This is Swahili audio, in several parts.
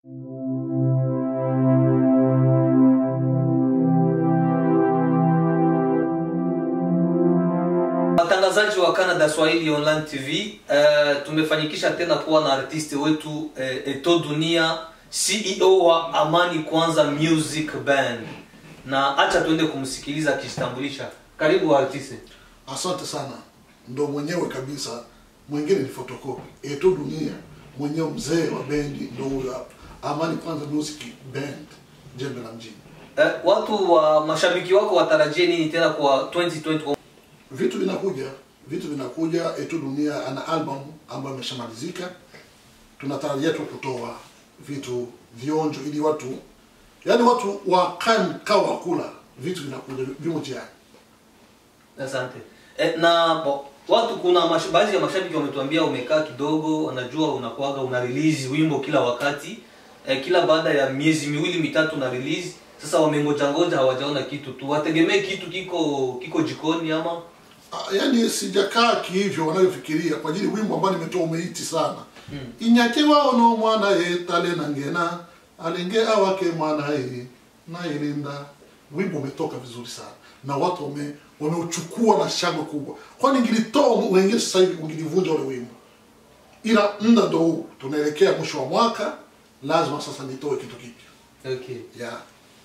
Watangazaji wa Canada Swahili Online TV, uh, tumefanikisha tena kuwa na artisti wetu uh, Eto Dunia, CEO wa Amani Kwanza Music Band, na acha tuende kumsikiliza akijitambulisha. Karibu artisti. Asante sana, ndo mwenyewe kabisa, mwingine ni photocopy. Eto Dunia mwenyewe, mzee wa bendi ndo huyo hapa, Amani Kwanza Music Band, jembe la mjini. Uh, watu wa mashabiki wako watarajie nini tena kwa 2020? Vitu vinakuja, vitu vinakuja. Eto Dunia ana album ambayo imeshamalizika, tunatarajia tu kutoa vitu vionjo, ili watu yaani watu wakae mkao wa kula. Vitu vinakuja, vimo njiani. Asante. E, na bo, watu kuna mash, baadhi ya mashabiki wametuambia umekaa kidogo, wanajua unakuaga una release wimbo kila wakati e, kila baada ya miezi miwili mitatu na release. Sasa wamengoja ngoja hawajaona kitu tu, wategemee kitu kiko kiko jikoni ama Ah, yaani sijakaa kihivyo wanavyofikiria kwa ajili wimbo ambao nimetoa umeiti sana mm. inyakiwa ono mwana ye tale na ngena alenge awake mwana ye na ilinda wimbo umetoka vizuri sana na watu wame wameuchukua na shangwe kubwa kwani ngilitoa wengine sasa hivi ungilivunja ule wimbo ila muda ndo huu tunaelekea mwisho wa mwaka lazima sasa nitoe kitu kipya okay. yeah,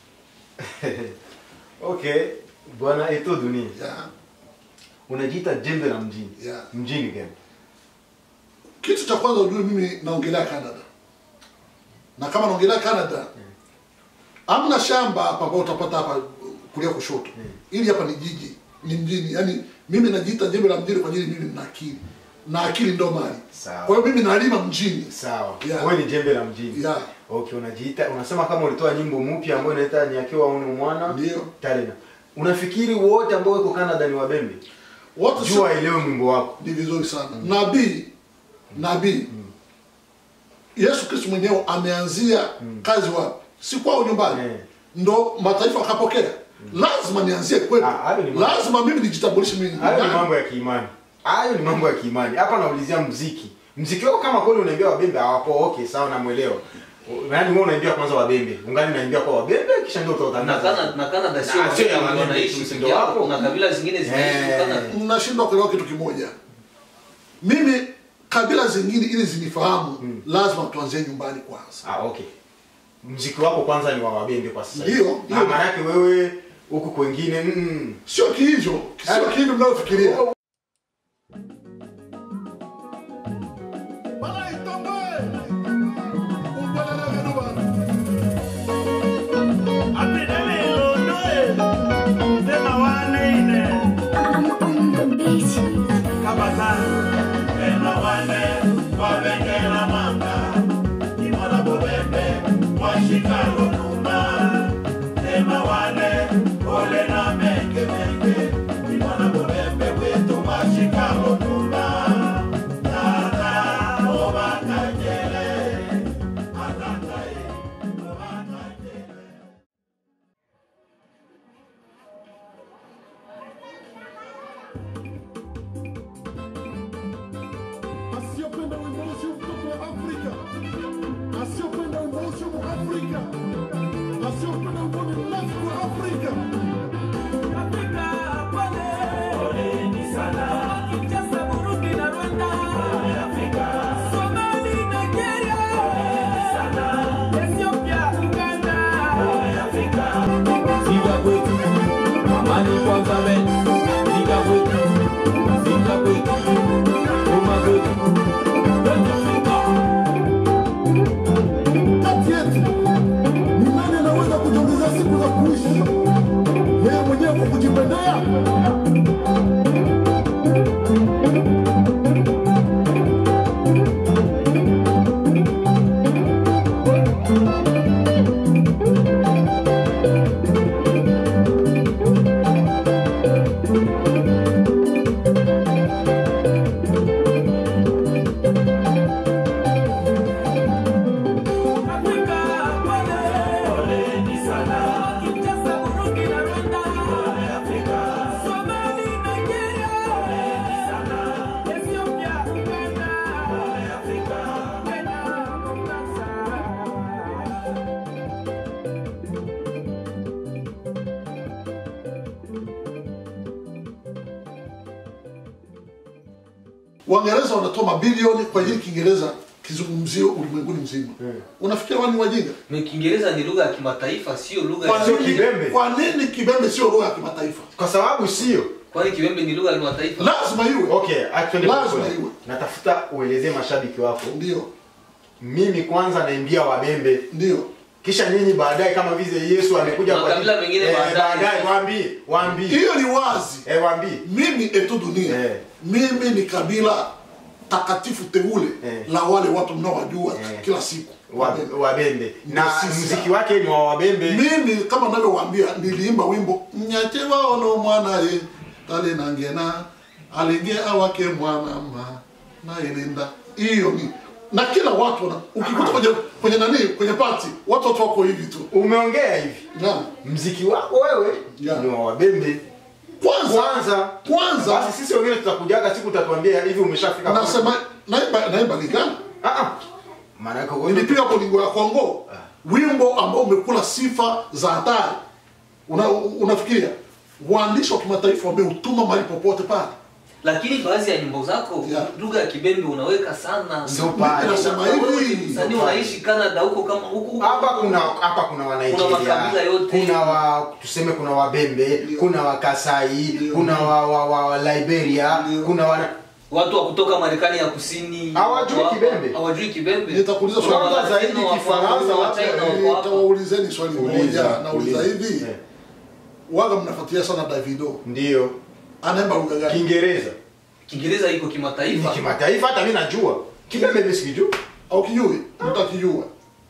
okay bwana eto dunia yeah. unajiita jembe la mjini Yeah. mjini gani kitu cha kwanza ujue mimi naongelea canada na kama naongelea canada amna shamba hapa ambao utapata hapa kulia kushoto ili hapa ni jiji ni mjini yaani mimi najiita jembe la mjini kwa ajili mimi nina akili na akili ndo mali Sawa. kwa hiyo mimi nalima mjini sawa Yeah. wewe ni jembe la mjini Yeah. okay unajiita unasema kama ulitoa nyimbo mpya ambayo inaita nyakiwa uno mwana Ndio. talena unafikiri wote ambao wako canada ni wabembe wote si- jua elewe mwimbo wako ni vizuri sana nabii nabii yesu kristo mwenyewe ameanzia kazi wapi si kwao nyumbani Eh. ndo mataifa wakapokea lazima nianzie kwetu Ah, hayo ni mambo- lazima mimi nijitambulishe mimi ni hayo ni nani. mambo ya kiimani hayo ni mambo ya kiimani hapa naulizia mziki mziki wako kama kweli unaambia wabembe hawapo okay sawa namwelewa yaani wewe unaambia kwanza wabembe ungali unaambia kwa wabembe kisha ndio na utatangaza Canada na Canada sio Na sio ya watu wabembe wanaishi tu, si peke ndio yao, wapo? kuna kabila zingine zinaishi Eh. Canada. mnashindwa kuelewa kitu kimoja mimi kabila zingine ili zinifahamu lazima tuanzie nyumbani kwanza ah okay mziki wako kwanza ni wa wabembe kwa sasa hivi. Ndio, ndio. Ah, maana yake wewe huku kwengine mm, sio kihivyo sio kihivyo mnayofikiria I'm on the beat. asiyopenda wimbo sio mtoto wa Afrika, asiyopenda wimbo sio Mwafrika. Waingereza wanatoa mabilioni kwa ajili Kiingereza kizungumzio ulimwenguni mzima. Unafikiri wao ni wajinga? Ni Kiingereza ni lugha ya kimataifa, sio lugha Kwa ya Sio nini, Kibembe. kwa nini Kibembe sio lugha ya kimataifa? kwa sababu sio kwani Kiwembe ni lugha ya kimataifa? Lazima iwe. okay actually Lazima kwa- iwe. natafuta uelezee mashabiki wako Ndio, mimi kwanza naimbia wabembe ndio. kisha nyinyi baadaye kama vile Yesu amekuja kwa Makabila mengine baadaye. baadaye waambie waambie Hiyo ni wazi. eh waambie Mimi etu dunia. Eh. Mimi ni kabila takatifu teule Eh. la wale watu mnaowajua Eh. kila siku. wa- wabembe na Ndio sisi. mziki wake ni wa wabembe mimi kama navyowaambia niliimba wimbo mnyate waono mwanaye tale nangena alenge awake mwanama nayelinda hiyo ni na kila watu wana ukikuta kwenye kwenye nani kwenye pati watu watu wako hivi tu umeongea hivi na mziki wako wewe Yeah. ni wa wabembe kwanza kwanza kwanza basi sisi wengine tutakujaga siku utatuambia hivi umeshafika pale. nasema naimba naimba ligani ah ah maana yake wewe nilipiga bolingo ya Kongo wimbo ambao umekula sifa za hatari una, unafikiria waandishi wa kimataifa wameutuma mahali popote pale Lakini baadhi ya nyimbo zako Yeah. lugha ya Kibembe unaweka sana. Ndio pale. nasema Wewe hivi ni msanii unaishi Canada huko kama huko huko. hapa kuna hapa kuna wa Kuna makabila Nigeria yote. kuna wa tuseme kuna wabembe Ndio. kuna wa Kasai Ndio. kuna wa, wa, wa, wa Liberia Ndio. kuna wa watu wa kutoka Marekani ya Kusini Hawajui wako hapa, Kibembe. hawajui Kibembe. Nitakuuliza Kuna swali. Walatino Zaidi wako Kifaransa, hapa, kuna labda, Wachina eh, wako hapa. nitawaulizeni swali Uliza, moja nauliza uliza. hivi Eh. waga mnafuatilia sana Davido ndio anaimba lugha gani Kiingereza Kiingereza iko ni kimataifa. kimataifa hata mimi najua Kibembe mimi sikijua au kijui mtakijua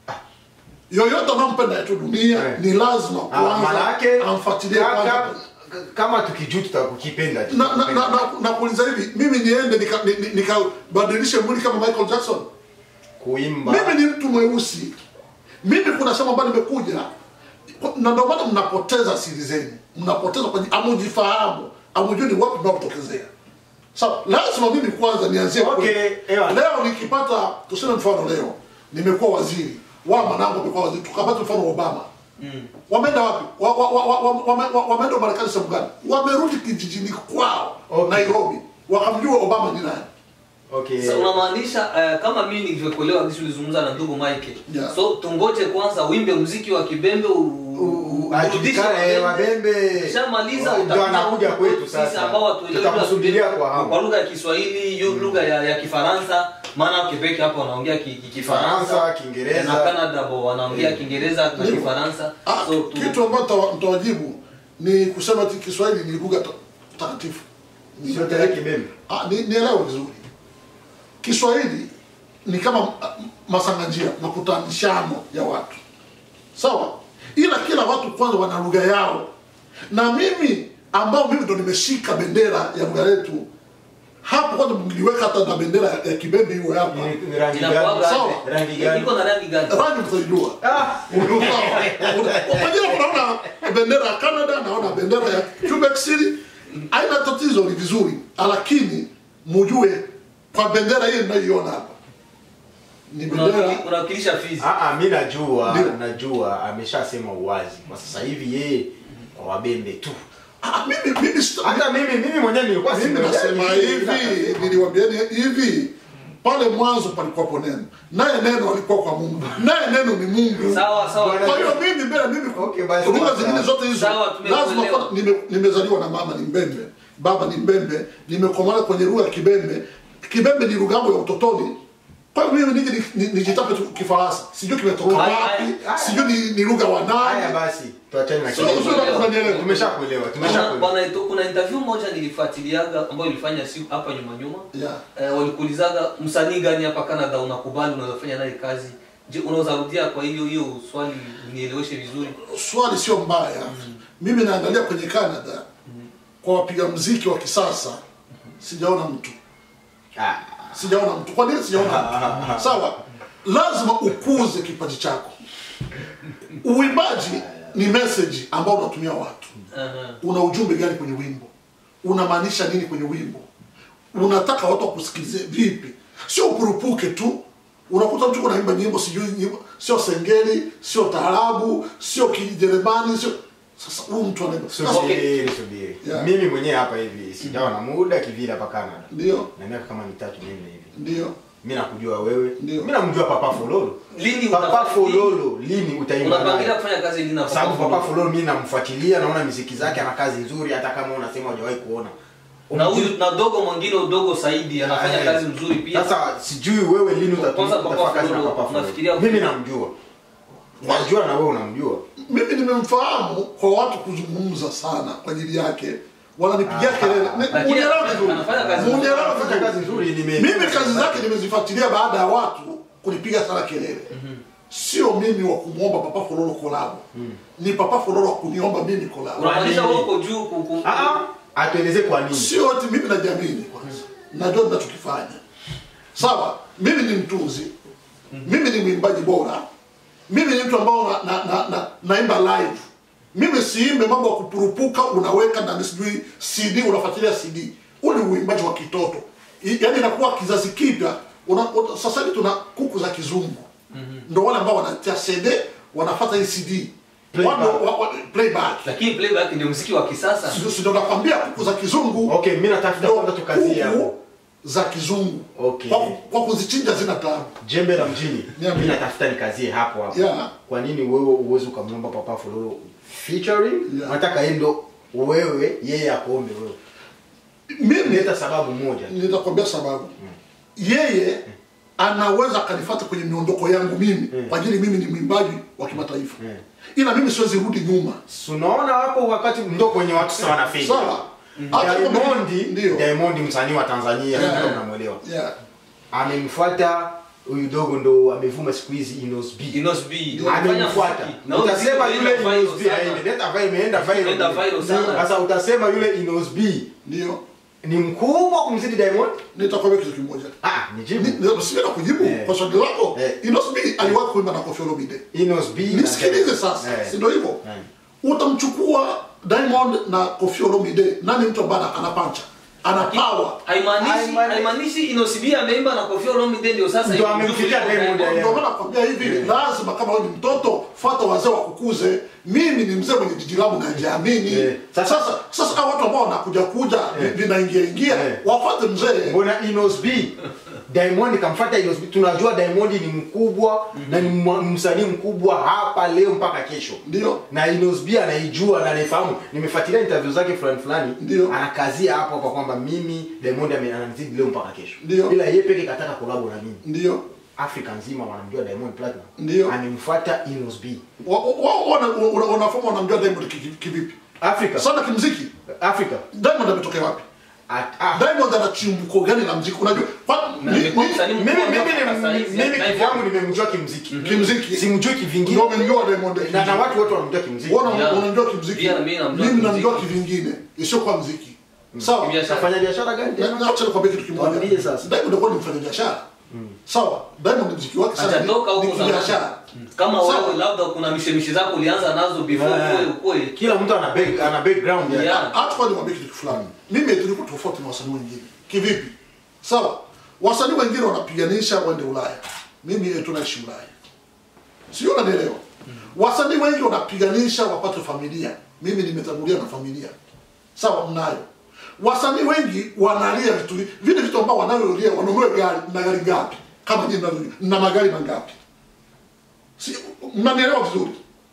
yoyote anampenda yetu dunia Eh. ni lazima Ah, maana kwanza yake amfuatilie ka- kwanza ka- kama tukijua tutakukipenda tu. na na na, na, na kuuliza hivi mimi niende nikabadilishe nika, nika nikabadilishe mwili kama Michael Jackson kuimba mimi ni mtu mweusi mimi kuna sehemu ambayo nimekuja na ndio maana mnapoteza siri zenu mnapoteza kwenye amujifahamu amujui ni wapi mnapotokezea sawa lazima mimi kwanza nianzie Okay, kule. ewa. leo nikipata tuseme mfano leo nimekuwa waziri wa manangu amekuwa waziri tukapata mfano Obama Mm. wameenda wapi wa, wa, wa, wa, wa, wame- wa, wameenda Marekani sehemu gani wamerudi kijijini kwao Okay. Nairobi wakamjua Obama ni nani okay Sasa unamaanisha uh, kama mimi nilivyokuelewa jinsi ulizungumza na ndugu Mike. Yeah. So tungoje kwanza uimbe muziki wa Kibembe u- u- urudishe ajulikane eh, wabembe Ukishamaliza ndio utakuja anakuja huku kwetu sisi ambao sasa hatuelewi lugha ya tutakusubiria Kibembe, kwa kwa hamu lugha ya Kiswahili, hiyo lugha ya, ya Kifaransa, maana Quebec hapa wanaongea ki, ki, Kifaransa, Kifaransa, Kiingereza. na Canada bo wanaongea Kiingereza na Ndio. Kifaransa. Ah, So tu, kitu ambacho nitawa- nitawajibu ni kusema ati Kiswahili ni lugha ta- takatifu. Ni- Sio tena Kibembe. Ah, ni nielewe vizuri. Kiswahili ni kama ah, masanganjia, makutanishano ya watu, sawa. Ila kila watu kwanza wana lugha yao, na mimi ambao mimi ndo nimeshika bendera ya lugha yetu hapo, kwanza mngiliweka hata na bendera ya- ya Kibembe iwe hapa, Ni- ni rangi gani inakuwaga Sawa. aje? rangi gani Iko na rangi gani? rangi mtaijua. ah Unajua unaona bendera ya Canada, naona bendera ya Quebec City, haina tatizo, ni vizuri, lakini mujue kwa bendera hii ninayoiona hapa ni bendera Unawakili- Unawakilisha Fizi. ah ah mimi najua Ndio. najua ameshasema uwazi kwa sasa hivi yeye kwa wabembe tu Ah, mimi mimi sita- hata mimi mimi mwenyewe nilikuwa mimi simuelewi nasema hivi, niliwaambieni hivi pale mwanzo palikuwapo neno, naye neno alikuwa kwa Mungu, naye neno ni Mungu. Sawa sawa. Bwana- Kwa hiyo mimi mbele mimi Okay, basi lugha sawa. zingine zote hizo Sawa, tumekuelewa. lazima kwa, nime, nimezaliwa na mama ni Mbembe, baba ni Mbembe, nimekomana kwenye lugha ya Kibembe. Kibembe ni lugha yangu ya utotoni. Kwa hiyo mimi nije ni- ni- nijitape tu Kifaransa, sijui kimetoka Haya, wapi, haya. sijui ni, ni lugha wa haya nani. basi tuachane na Sio kile. sio unanielewa. tumeshakuelewa Bwana- tumeshakuelewa Bwana Eto, kuna interview moja nilifuatiliaga ambayo ilifanya siku hapa nyuma nyuma. Yeah. Eh, walikuulizaga msanii gani hapa Canada unakubali unaweza fanya naye kazi. Je, unaweza rudia kwa hiyo hiyo swali nieleweshe vizuri. swali sio mbaya mimi naangalia kwenye canada kwa wapiga mziki wa kisasa sijaona mtu ah sijaona mtu kwa nini sijaona mtu sawa lazima ukuze kipaji chako uimbaji ni message ambao unatumia watu Aha. una ujumbe gani kwenye wimbo unamaanisha nini kwenye wimbo unataka watu wakusikilize vipi sio ukurupuke tu unakuta mtu kunaimba nyimbo sijui nyimbo sio sengeli sio taarabu sio kijerumani sio sasa huyu mtu anaenda sasa subiri subiri Yeah. mimi mwenyewe hapa hivi sijawa na muda kivile hapa Canada ndio na miaka kama mitatu minne hivi ndio mimi nakujua wewe Ndio. mimi namjua papa Fololo Lini papa utafanya- Fololo lini utaimba unapangilia naye kufanya kazi lini na kwa sababu Papa papa Fulu? Fololo mimi namfuatilia naona miziki zake ana kazi nzuri hata kama unasema hujawahi kuona na huyu na dogo mwingine udogo Saidi anafanya Eh. kazi nzuri pia Sasa sijui wewe lini utatu- Kwanza Papa utafanya kazi na Fololo, papa Fololo. unafikiria- Mimi namjua. Najua na wewe unamjua. mimi nimemfahamu kwa watu kuzungumza sana kwa ajili yake wananipigia Ah, kelele ah, Ni- lakini munielewe vizuri. anafanya kazi nzuri. Munielewe Anafanya kazi vizuri. nzuri nime mimi kazi zake nimezifuatilia baada ya watu kunipiga sana kelele sio mimi wa kumwomba papa fololo kolabo ni papa fololo wa kuniomba mimi kolabo unamaanisha nini? wewe uko juu ku- ku- Ah ah, atueleze kwa nini. sio ati mimi najiamini kwanza najua ninachokifanya sawa mimi ni mtunzi mimi ni mwimbaji bora mimi ni mtu ambao na, na, na, na, naimba live mimi siimbe mambo ya kupurupuka unaweka ndani sijui cd unafuatilia cd huu ni uimbaji wa kitoto I- yaani inakuwa kizazi kipya una- una- sasa hivi tuna kuku za kizungu ndo wale ambao wanatia cd wanafata hii cd Playback. Wao- wa- wa- playback lakini playback ndio muziki wa kisasa Sio- sio nakwambia kuku za kizungu Okay, mimi natafuta ndo kwanza tukazie hapo. kuku za kizungu Okay. kwa, kwa kuzichinja zina tabu Jembe la mjini. Niambie. Mimi natafuta nikazie hapo hapo. Yeah. Kwa nini wewe uweze ukamwomba papa Fololo featuring? Yeah. Nataka yeye ndo wewe yeye akuombe wewe. mimi Leta sababu moja. nitakwambia sababu yeye anaweza akanifata kwenye miondoko yangu mimi kwa ajili mimi ni mwimbaji wa kimataifa Mm. ila mimi siwezi rudi nyuma Si unaona hapo wakati ndo kwenye watu sawa na fake. sawa Hata kama- Diamond, ndio Diamond msanii wa Tanzania, Yeah. ndio mnamuelewa. yeah. amemfuata huyu dogo ndo amevuma siku hizi Inos B. Inos B unafanya amemfuata muziki. Na huyu utasema muziki yule unaenda Inos B viral sana. aime- leta viral imeenda Imeenda viral viral sana. sasa utasema yule Inos B ndio ni mkubwa kumzidi Diamond nitakwambia kitu kimoja ah nijibu Ni- ni- siwezi kujibu Eh. kwa swali lako Eh. Inosbi aliwahi kuimba na Koffi Olomide Inos B na nisikilize Diamond. sasa Eh. si ndio hivyo Eh. utamchukua Diamond na Koffi Olomide nani mtu ambaye ana pancha ana power haimaanishi Haimaanishi- haimaanishi Inos B ameimba na Koffi Olomide ndio sasa Ndio hivi amemfikia kuliko Diamond, Diamond. yeah. ndio maana nakwambia hivi lazima kama wewe ni mtoto fuata wazee wakukuze mimi ni mzee mwenye jiji langu najiamini Eh, sasa- sasa sasa hao watu ambao wanakuja kuja vinaingia ingia Eh. wafuate mzee mbona Inos B Diamond kamfuata Inos B tunajua Diamond ni mkubwa na ni mwa- msanii mkubwa hapa leo mpaka kesho ndio na Inos B anaijua na anaifahamu. Nimefuatilia interview zake fulani fulani, Ndio. anakazia hapo kwa kwamba mimi Diamond ame- ananizidi leo mpaka kesho, Ndio. ila yeye peke kataka kolabo na mimi. ndio Afrika nzima wanamjua Diamond Platinum, Ndio. amemfuata Inos B. wanafoma wanamjua Diamond ki- ki- kivipi Afrika sana kimziki Afrika Diamond ametokea wapi At, ah. Diamond ana chimbuko gani la mziki unajua kwa Na ni- amekuwa ni- msanii mimi mkubwa mimi mpaka ni- sasa hivi, mimi na kivyangu nimemjua kimziki, kimziki simjui kivingine, ndio umemjua Diamond na, na kimziki. watu wote wanamjua kimziki. Wana- Yeah. unamjua kimziki Pia na mimi namjua mimi kimziki. namjua kivingine isiyokuwa mziki sawa Kibiashara. Afanya biashara gani Na- tena? na acha nikwambie kitu kimoja Waambie sasa. Diamond alikuwa ni mfanya biashara sawa Diamond mziki wake sana hajatoka ni- ni huko zamani. kibiashara kama Sawa. wewe labda kuna mishemishe zako ulianza nazo before Eh. ukue ukue Kila mtu ana back, ana background yake. Yeah. hata kwa nikwambie kitu fulani mimi tulikuwa tofauti na wasanii wengine kivipi sawa wasanii wengine wanapiganisha waende Ulaya mimi yetu naishi Ulaya sio unanielewa wasanii wengi wanapiganisha wapate familia mimi nimetangulia na familia sawa mnayo wasanii wengi wanalia vitu vi- vile vitu ambao wanavyolia wanunue gari na gari ngapi kama nyinyi mnavyo na magari mangapi si mnanielewa vizuri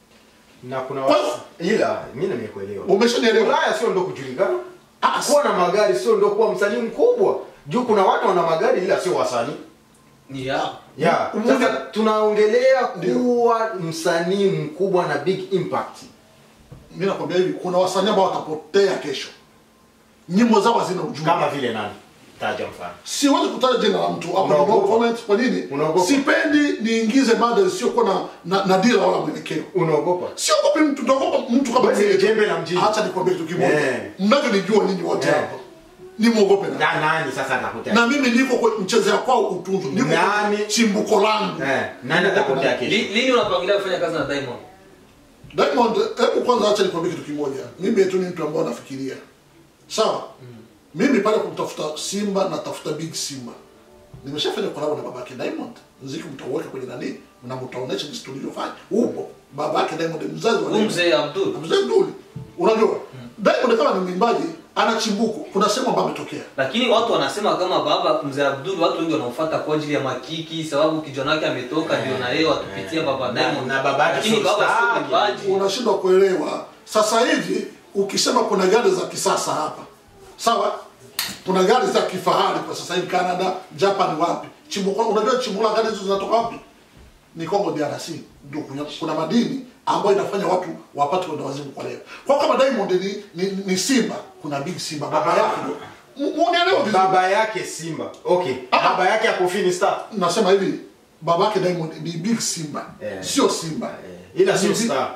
Na kuna Kwa- watu ila mimi nimekuelewa. umeshanielewa Ulaya sio ndo kujulikana. Ah, Kuwa na magari sio ndo kuwa msanii mkubwa. Juu kuna watu wana magari ila sio wasanii. ni ya Yeah. Umoja- Sasa tunaongelea Ndio. kuwa msanii mkubwa na big impact. mi nakwambia hivi kuna wasanii ambao watapotea kesho nyimbo zao hazina ujumbe Kama vile nani? Taja mfano. siwezi kutaja jina la mtu hapo Unaogopa? no comment kwa nini Unaogopa? sipendi niingize mada isiyokuwa na, na, na dira wala mwelekeo Unaogopa? siogopi mtu naogopa mtu kama Wewe ni mimi. jembe la mjini. acha nikwambie kitu kimoja Eh. mnavyonijua ninyi wote Eh. hapa ni mwogope na Na nani sasa atakutea? na mimi niko kwa mchezea kwao utunzu niko Nani? kwa chimbuko langu Eh, nani atakutea Li- kesho? lini unapangilia kufanya kazi na Diamond Diamond, hebu kwanza acha nikwambie kitu kimoja. Mimi tu ni mtu ambaye nafikiria. Sawa? Mimi pale kumtafuta Simba natafuta Big Simba. Nimeshafanya collab na babake Diamond. Muziki mtauweka kwenye nani? Na mtaonesha jinsi tulivyofanya. Upo. baba yake Diamond mzazi wa Huyu Diamond. mzee Abdul. mzee Abduli unajua Diamond kama ni mwimbaji ana chimbuko kuna sehemu ambayo ametokea lakini watu wanasema kama baba mzee Abdul, watu wengi wanaofuata kwa ajili ya makiki, sababu kijana wake ametoka, ndio na yeye watupitia baba Na- Diamond. na baba yake lakini sio baba star, sio mwimbaji. unashindwa kuelewa sasa hivi ukisema kuna gari za kisasa hapa sawa kuna gari za kifahari kwa sasa hivi Canada Japan wapi chimbuko unajua chimbuko la gari hizo zinatoka wapi ni Congo DRC ndio kuna, kuna madini ambayo inafanya watu wapate kwenda wazimu kwa leo kwa kama Diamond ni, ni, ni Simba kuna Big Simba baba yake ndio M- unielewa vizuri baba yake Simba okay Ah. baba yake akofini star nasema hivi baba yake Diamond ni Big Simba Eh. sio Simba Eh, ila sio Ni- star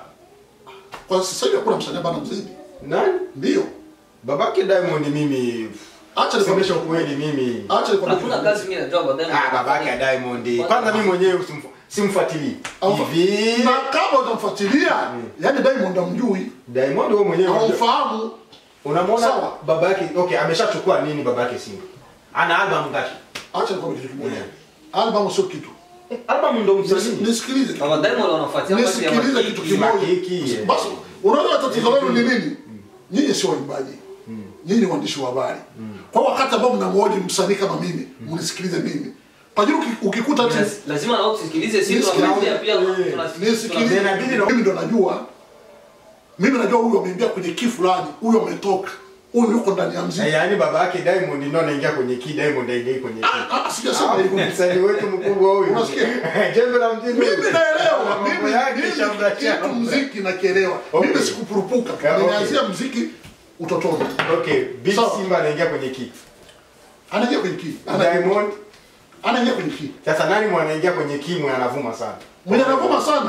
kwa sasa hivi hakuna msanii ambaye anamzidi nani ndio babake Diamond mimi acha nikwambie semesha ukweli mimi acha nikwambie Hakuna kazi mimi najua baba Diamond. ah babake ya Diamond kwanza mimi mwenyewe simfu- simfuatilii Au- hivi na kama utamfuatilia yani Diamond amjui Diamond wewe mwenyewe unajua- haumfahamu unamwona Sawa. baba yake okay ameshachukua nini baba yake Simba ana album ngapi acha nikwambie kitu kimoja Yeah. albamu sio kitu Eh, album ndo Nis- msanii nisikilize kitu Baba Diamond wanafuatia kwa ajili ya nisikilize kitu makiki. kimoja Makiki, yeah. basi unaona tatizo lenu ni nini nyinyi sio waimbaji nyinyi ni waandishi wa habari kwa wakati ambao mnamwoji msanii kama mimi mnisikilize mimi kwa hiyo uki- ukikuta ati- Laz- lazima nao tusikilize sisi Nisikilize. tunafuatilia pia Eh, tuna- nisikilize Inabidi na- mimi ndo najua mimi najua huyu ameingia kwenye kii fulani huyu ametoka huyu yuko ndani ya mziki Eh, yaani baba yake Diamond ndio anaingia kwenye key Diamond aingia kwenye key Ah, ah, sijasema hivyo msanii wetu mkubwa huyu Unasikia? jembe la mjini mimi naelewa Mambo mimi yake mimi shamba kitu shamba. mziki nakielewa Okay. mimi sikupurupuka Yeah, okay. nimeanzia mziki utotoni okay Big Sawa. Simba anaingia kwenye key anaingia kwenye kii Diamond anaingia kwenye kii sasa nani mwanaingia kwenye key mwe anavuma sana mwenye anavuma sana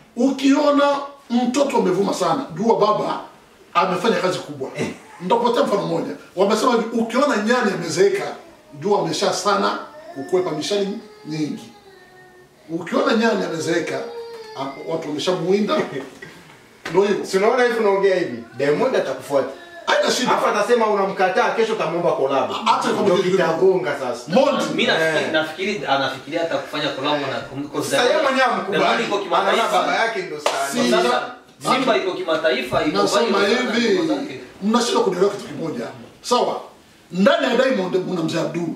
ukiona mtoto amevuma sana jua baba amefanya kazi kubwa nitakupatia mfano mmoja wamesema hivi ukiona nyani amezeeka jua amesha sana kukwepa mishani nyingi ukiona nyani amezeeka a- watu wameshamuinda ndio hivyo si unaona hivi unaongea hivi Diamond atakufuata haina shida Alafu atasema unamkataa kesho utamwomba collab. Acha nikwambie Ndio kitu kitagonga sasa. Mondi Mimi nafikiri Eh. nafikiri anafikiria hata kufanya collab na kwa Sasa yeye mwenyewe Diamond amkubali. iko Anaona baba kimataifa. yake ndo Si- star. Sasa Simba iko kimataifa iko nasema viral sana hivi ngoma zake. mnashindwa kunielewa kitu kimoja sawa ndani ya diamond mna mzee abdul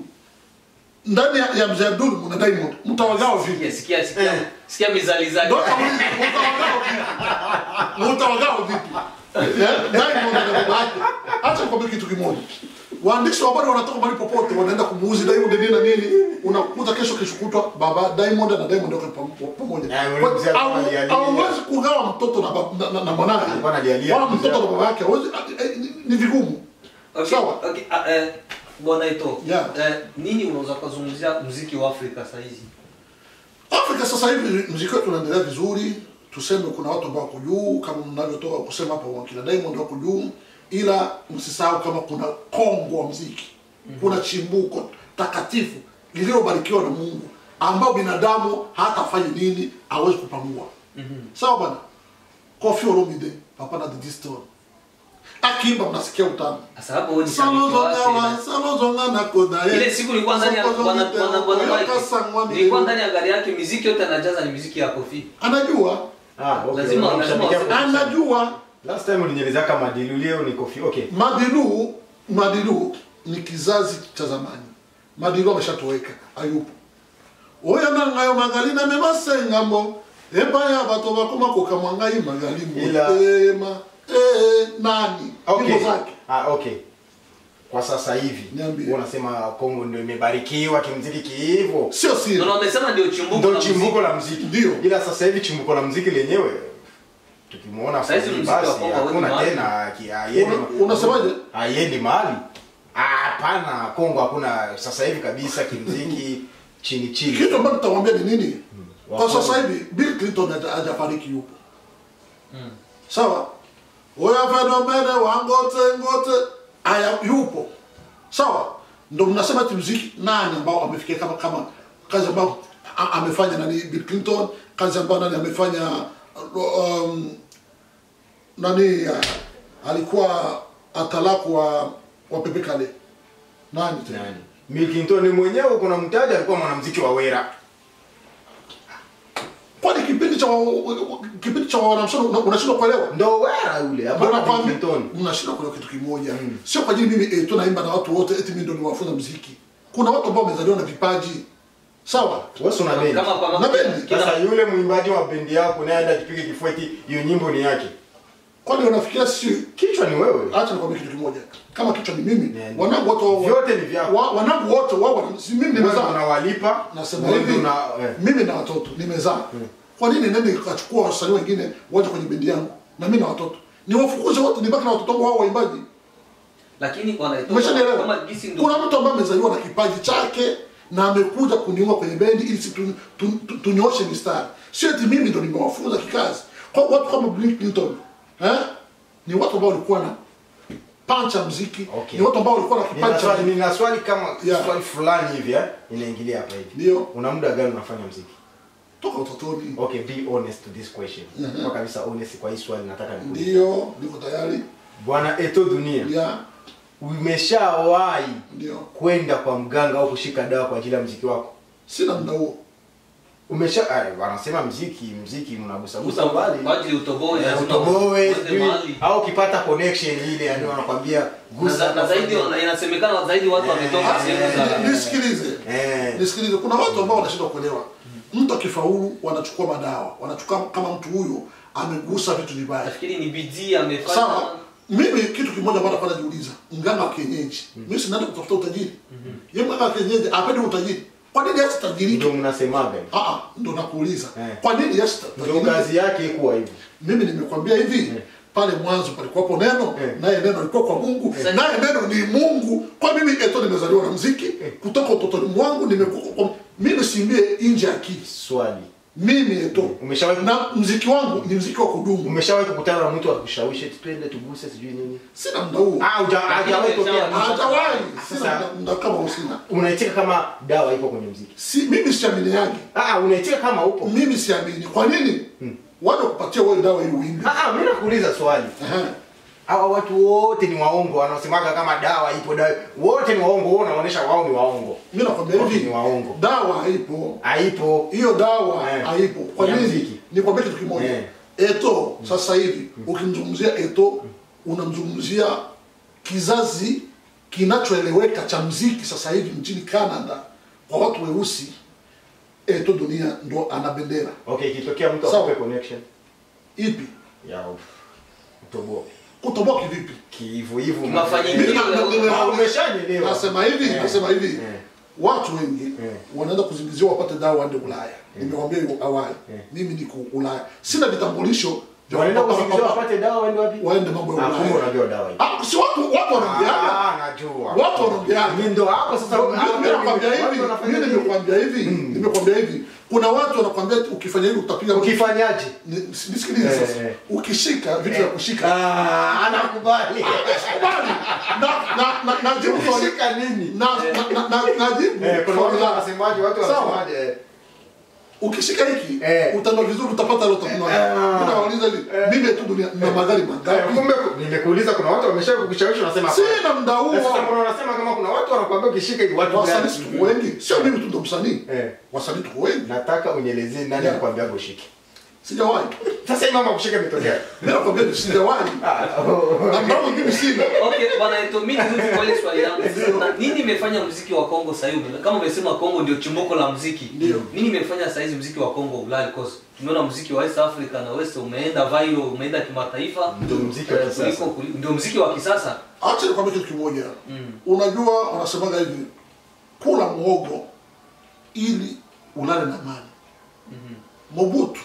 ndani ya, ya mzee abdul mna diamond mtawagawa vipi Sikia sikia sikia sikia mizali zake. Ndio nauliza, mtawagawa vipi mtawagawa vipi Eh, diamond na baba yake acha nikwambie kitu kimoja waandishi wa habari wanatoka mahali popote wanaenda kumuuzi diamond nini na nini unakuta kesho kesho kutwa baba diamond na diamond wako pam- pamoja Eh, yule mzee alikuwa Au- analialia. hauwezi kugawa mtoto na bab- na- na- na mwanawe Alikuwa analialia wala mzee mtoto na hapo. baba yake hauwezi- eh, eh, ni- ni vigumu Okay, Sawa. okay, ah, eh, bwana Ito. Yeah. Eh, nini unaweza kuzungumzia muziki wa Afrika saa hizi? Afrika sasa hivi mziki wetu unaendelea vizuri, tuseme kuna watu ambao wako juu kama mnavyotoka kusema hapo, wakina Diamond wako juu, ila msisahau kama kuna kongo wa mziki, kuna chimbuko takatifu lililobarikiwa na Mungu ambao binadamu hata afanye nini hawezi kupamua. Sawa bwana, Koffi Olomide, Papa na Diddy Stone akimba, mnasikia utamu Sasa hapo wewe ni shabiki salozonga wa wake. salozonga na kodaye Ile siku nilikuwa ndani ya bwana bwana bwana Mike. Nilikuwa ndani ya gari yake muziki yote anajaza ni muziki ya Kofi. anajua Ah, okay. Lazima- Unamshabikia lazima- kwa- anajua Last time ulinieleza kama Dilu leo ni Kofi. Okay. Madilu Madilu ni kizazi cha zamani. Madilu ameshatoweka, hayupo. Oya nangayo magali na memasengambo ebaya bato bakoma kokamwangai magali Ila- motema eh, nani Okay. nyimbo zake Ah, okay. Kwa sasa hivi Niambie. wewe unasema Kongo ndio imebarikiwa kimziki kiivo. sio siri Ndio wamesema ndio chimbuko Ndio la chimbuko muziki. la mziki. Ndio. Ila sasa hivi chimbuko la mziki lenyewe tukimuona Sasa hizi Fally mziki wa basi Kongo hauendi hakuna mahali. tena ki- haiendi Una- unasemaje? haiendi mahali. Ah, Hapana, Kongo hakuna sasa hivi kabisa kimziki chini chini. kitu ambacho nitakwambia ni nini kwa Wakongo. sasa hivi Bill Clinton haja- hajafariki yupo sawa oya fenomene wangote ngote aya yupo sawa ndo mnasema ti mziki nani ambao amefikia kama kama kazi ambao a- amefanya nani Bill Clinton kazi ambayo nani amefanya um, nani uh, alikuwa atalaku wa wa Pepe Kale nani tena Nani? Bill Clinton mwenyewe kuna mtaja alikuwa mwanamuziki wa Wera. kwani kipindi cha wa- kipindi cha wanamsono una- unashindwa kuelewa ndo wera yule Ndio hapana nakwambia, Clinton unashindwa kuelewa kitu kimoja sio kwa ajili mimi eh, tu naimba na watu wote eti mimi ndo niwafunza muziki kuna watu ambao wamezaliwa na vipaji sawa wewe una bendi kama kwa Na bendi. kila- sasa yule mwimbaji wa bendi yako naye aenda kipige kifueti hiyo nyimbo ni yake kwani unafikiria sisi kichwa ni wewe acha nikwambie kitu kimoja kama kichwa ni mimi Ne- wanangu wote wao vyote ni vyako wa, wanangu wote wao wana- si mimi wewe nimezaa unawalipa nasema wewe hivi una eh. mimi na watoto nimezaa kwa nini nende nikachukua wasanii wengine waje kwenye bendi yangu na mimi na watoto niwafukuze wote nibaki na watoto wangu hao waimbaji lakini wanaitoa umeshanielewa kama jinsi ndio kuna mtu ambaye amezaliwa na kipaji chake na amekuja kuniunga kwenye bendi ili si tu- tu- tu- tunyooshe mistari sio eti mimi ndo nimewafunza kikazi kwa watu kama Bill Clinton eh ni watu ambao walikuwa na pancha muziki Okay. ni watu ambao walikuwa na Nina kipaji swali, cha nina swali kama Yeah. swali fulani hivi eh, inaingilia hapa hivi. Ndio. Una muda gani unafanya muziki? toka utotoni Okay, be honest to this question. Mhm. Kwa kabisa honest kwa hii swali nataka nikuulize. ndio niko tayari Bwana Eto Dunia, ya umeshawahi ndio kwenda kwa mganga au kushika dawa kwa ajili ya muziki wako? sina muda huo Umesha ay, wanasema muziki, muziki mnagusa gusa Usa- mbali. kwa ajili utoboe Eh, lazima utoboe uende sijui, mahali. au ukipata connection ile yani wanakwambia Na gusa za- na zaidi hapa. inasemekana zaidi watu wametoka Eh, sehemu Ni- za nisikilize Eh. nisikilize kuna watu ambao wanashindwa kuelewa mtu akifaulu wanachukua madawa wanachukua kama mtu huyo amegusa vitu vibaya nafikiri ni bidii amefanya sawa mimi kitu kimoja ambacho napenda jiuliza mganga wa kienyeji mimi sinaenda kutafuta utajiri yeye mganga wa kienyeji apendi utajiri kwa nini yasi tajiriki Ndio mnasemaga. ah ah ndo nakuuliza Eh. kwa nini yasi Ndio tajiriki kazi yake kuwa hivyo. mimi nimekwambia hivi pale mwanzo palikuwapo neno Eh. naye neno alikuwa kwa mungu naye neno ni mungu kwa mimi eto nimezaliwa na mziki kutoka utotoni mwangu nimekuwa kwa mimi simbie nje ya akili Swali. mimi eto Umeshawahi na mziki wangu ni mziki wa kudumu umeshawahi kukutana na mtu akushawishi eti twende tuguse sijui nini? sina muda huo Ah, huja- hajawahi tokea. hajawahi Sasa- sina muda- muda kama usina Unaitika kama dawa ipo kwenye muziki. si mimi siamini yake Ah, unaitika kama upo. mimi siamini kwa nini wale kupatia wewe dawa ili uimbe Ah, ah, mimi nakuuliza swali. Ehe. Hawa watu wote ni waongo wanaosemaga kama dawa ipo dawa. Wote ni waongo, wao wanaonyesha wao ni waongo. mimi nakwambia Wote hivi ni waongo. dawa haipo Haipo. hiyo dawa Eh. haipo kwa Ya nini mziki. nikwambia kitu kimoja Eh. eto sasa hivi ukimzungumzia eto unamzungumzia kizazi kinachoeleweka cha mziki sasa hivi nchini canada kwa watu weusi eto dunia ndo ana bendera Okay, ikitokea mtu Sawa. akupe connection ipi ya utoboa. kutoboa kivipi Kiivu hivyo. Kimafanyikio. Mimi na- na- nime- Ah, umeshanielewa. nasema hivi Eh. nasema hivi Eh. watu wengi Eh. wanaenda kuzingizia wapate dawa waende ulaya nimewambia hivyo awali Eh. mimi niko ulaya sina vitambulisho vya Wanaenda kupata- kusikiliza wapate dawa waende wapi? waende mambo ya Ah, kumbe ulaya unajua dawa hii. Ah, si watu watu wanaongeaga Ah, najua. watu wanaongeaga Mimi ndo hapo sasa. Mimi nakwambia watu hivi wanafanya mimi nini? nimekwambia hivi nimekwambia hivi kuna watu wanakwambia eti ukifanya hivi utapiga Ukifanyaje? Ni- nisikilize Eh, sasa eh. ukishika vitu vya kushika Ah, anakubali. kubali na na na najibu swali Ukishika nini? na na na najibu Eh, kuna swali watu lako. wanasemaje, watu Sawa. wanasemaje? eh, ukishika hiki Eh. utaenda vizuri utapata leo utakunwa Eh. mimi nawauliza hivi mimi tu dunia na magari Eh, mangapi Kumbe nimekuuliza kuna watu wamesha kukushawishi unasema hapana. sina muda huo Na sasa mbona unasema kama kuna watu wanakuambia ukishika hivi watu wasanii gani? si tuko wengi sio mimi tu ndo msanii Eh. wasanii tuko wengi Nataka unielezee nani Yeah. alikwambia ushike. sijawahi Sasa hii mambo ya kushika imetokea. mimi nakwambia ni sijawahi na mdomo mimi sina Okay, bwana Eto, mimi nirudi kwa ile swali langu. Na Nini imefanya muziki wa Kongo sasa hivi? Kama umesema Kongo ndio chimbuko la muziki. Ndio. Nini imefanya sasa hizi muziki wa Kongo ulali cause tumeona muziki wa East Africa na West umeenda viral, umeenda kimataifa. Ndio muziki wa Eh, kisasa. kuliko- kuli- Ndio muziki wa kisasa. acha nikwambie kitu kimoja unajua wanasemaga hivi kula muogo ili ulale na amani mobutu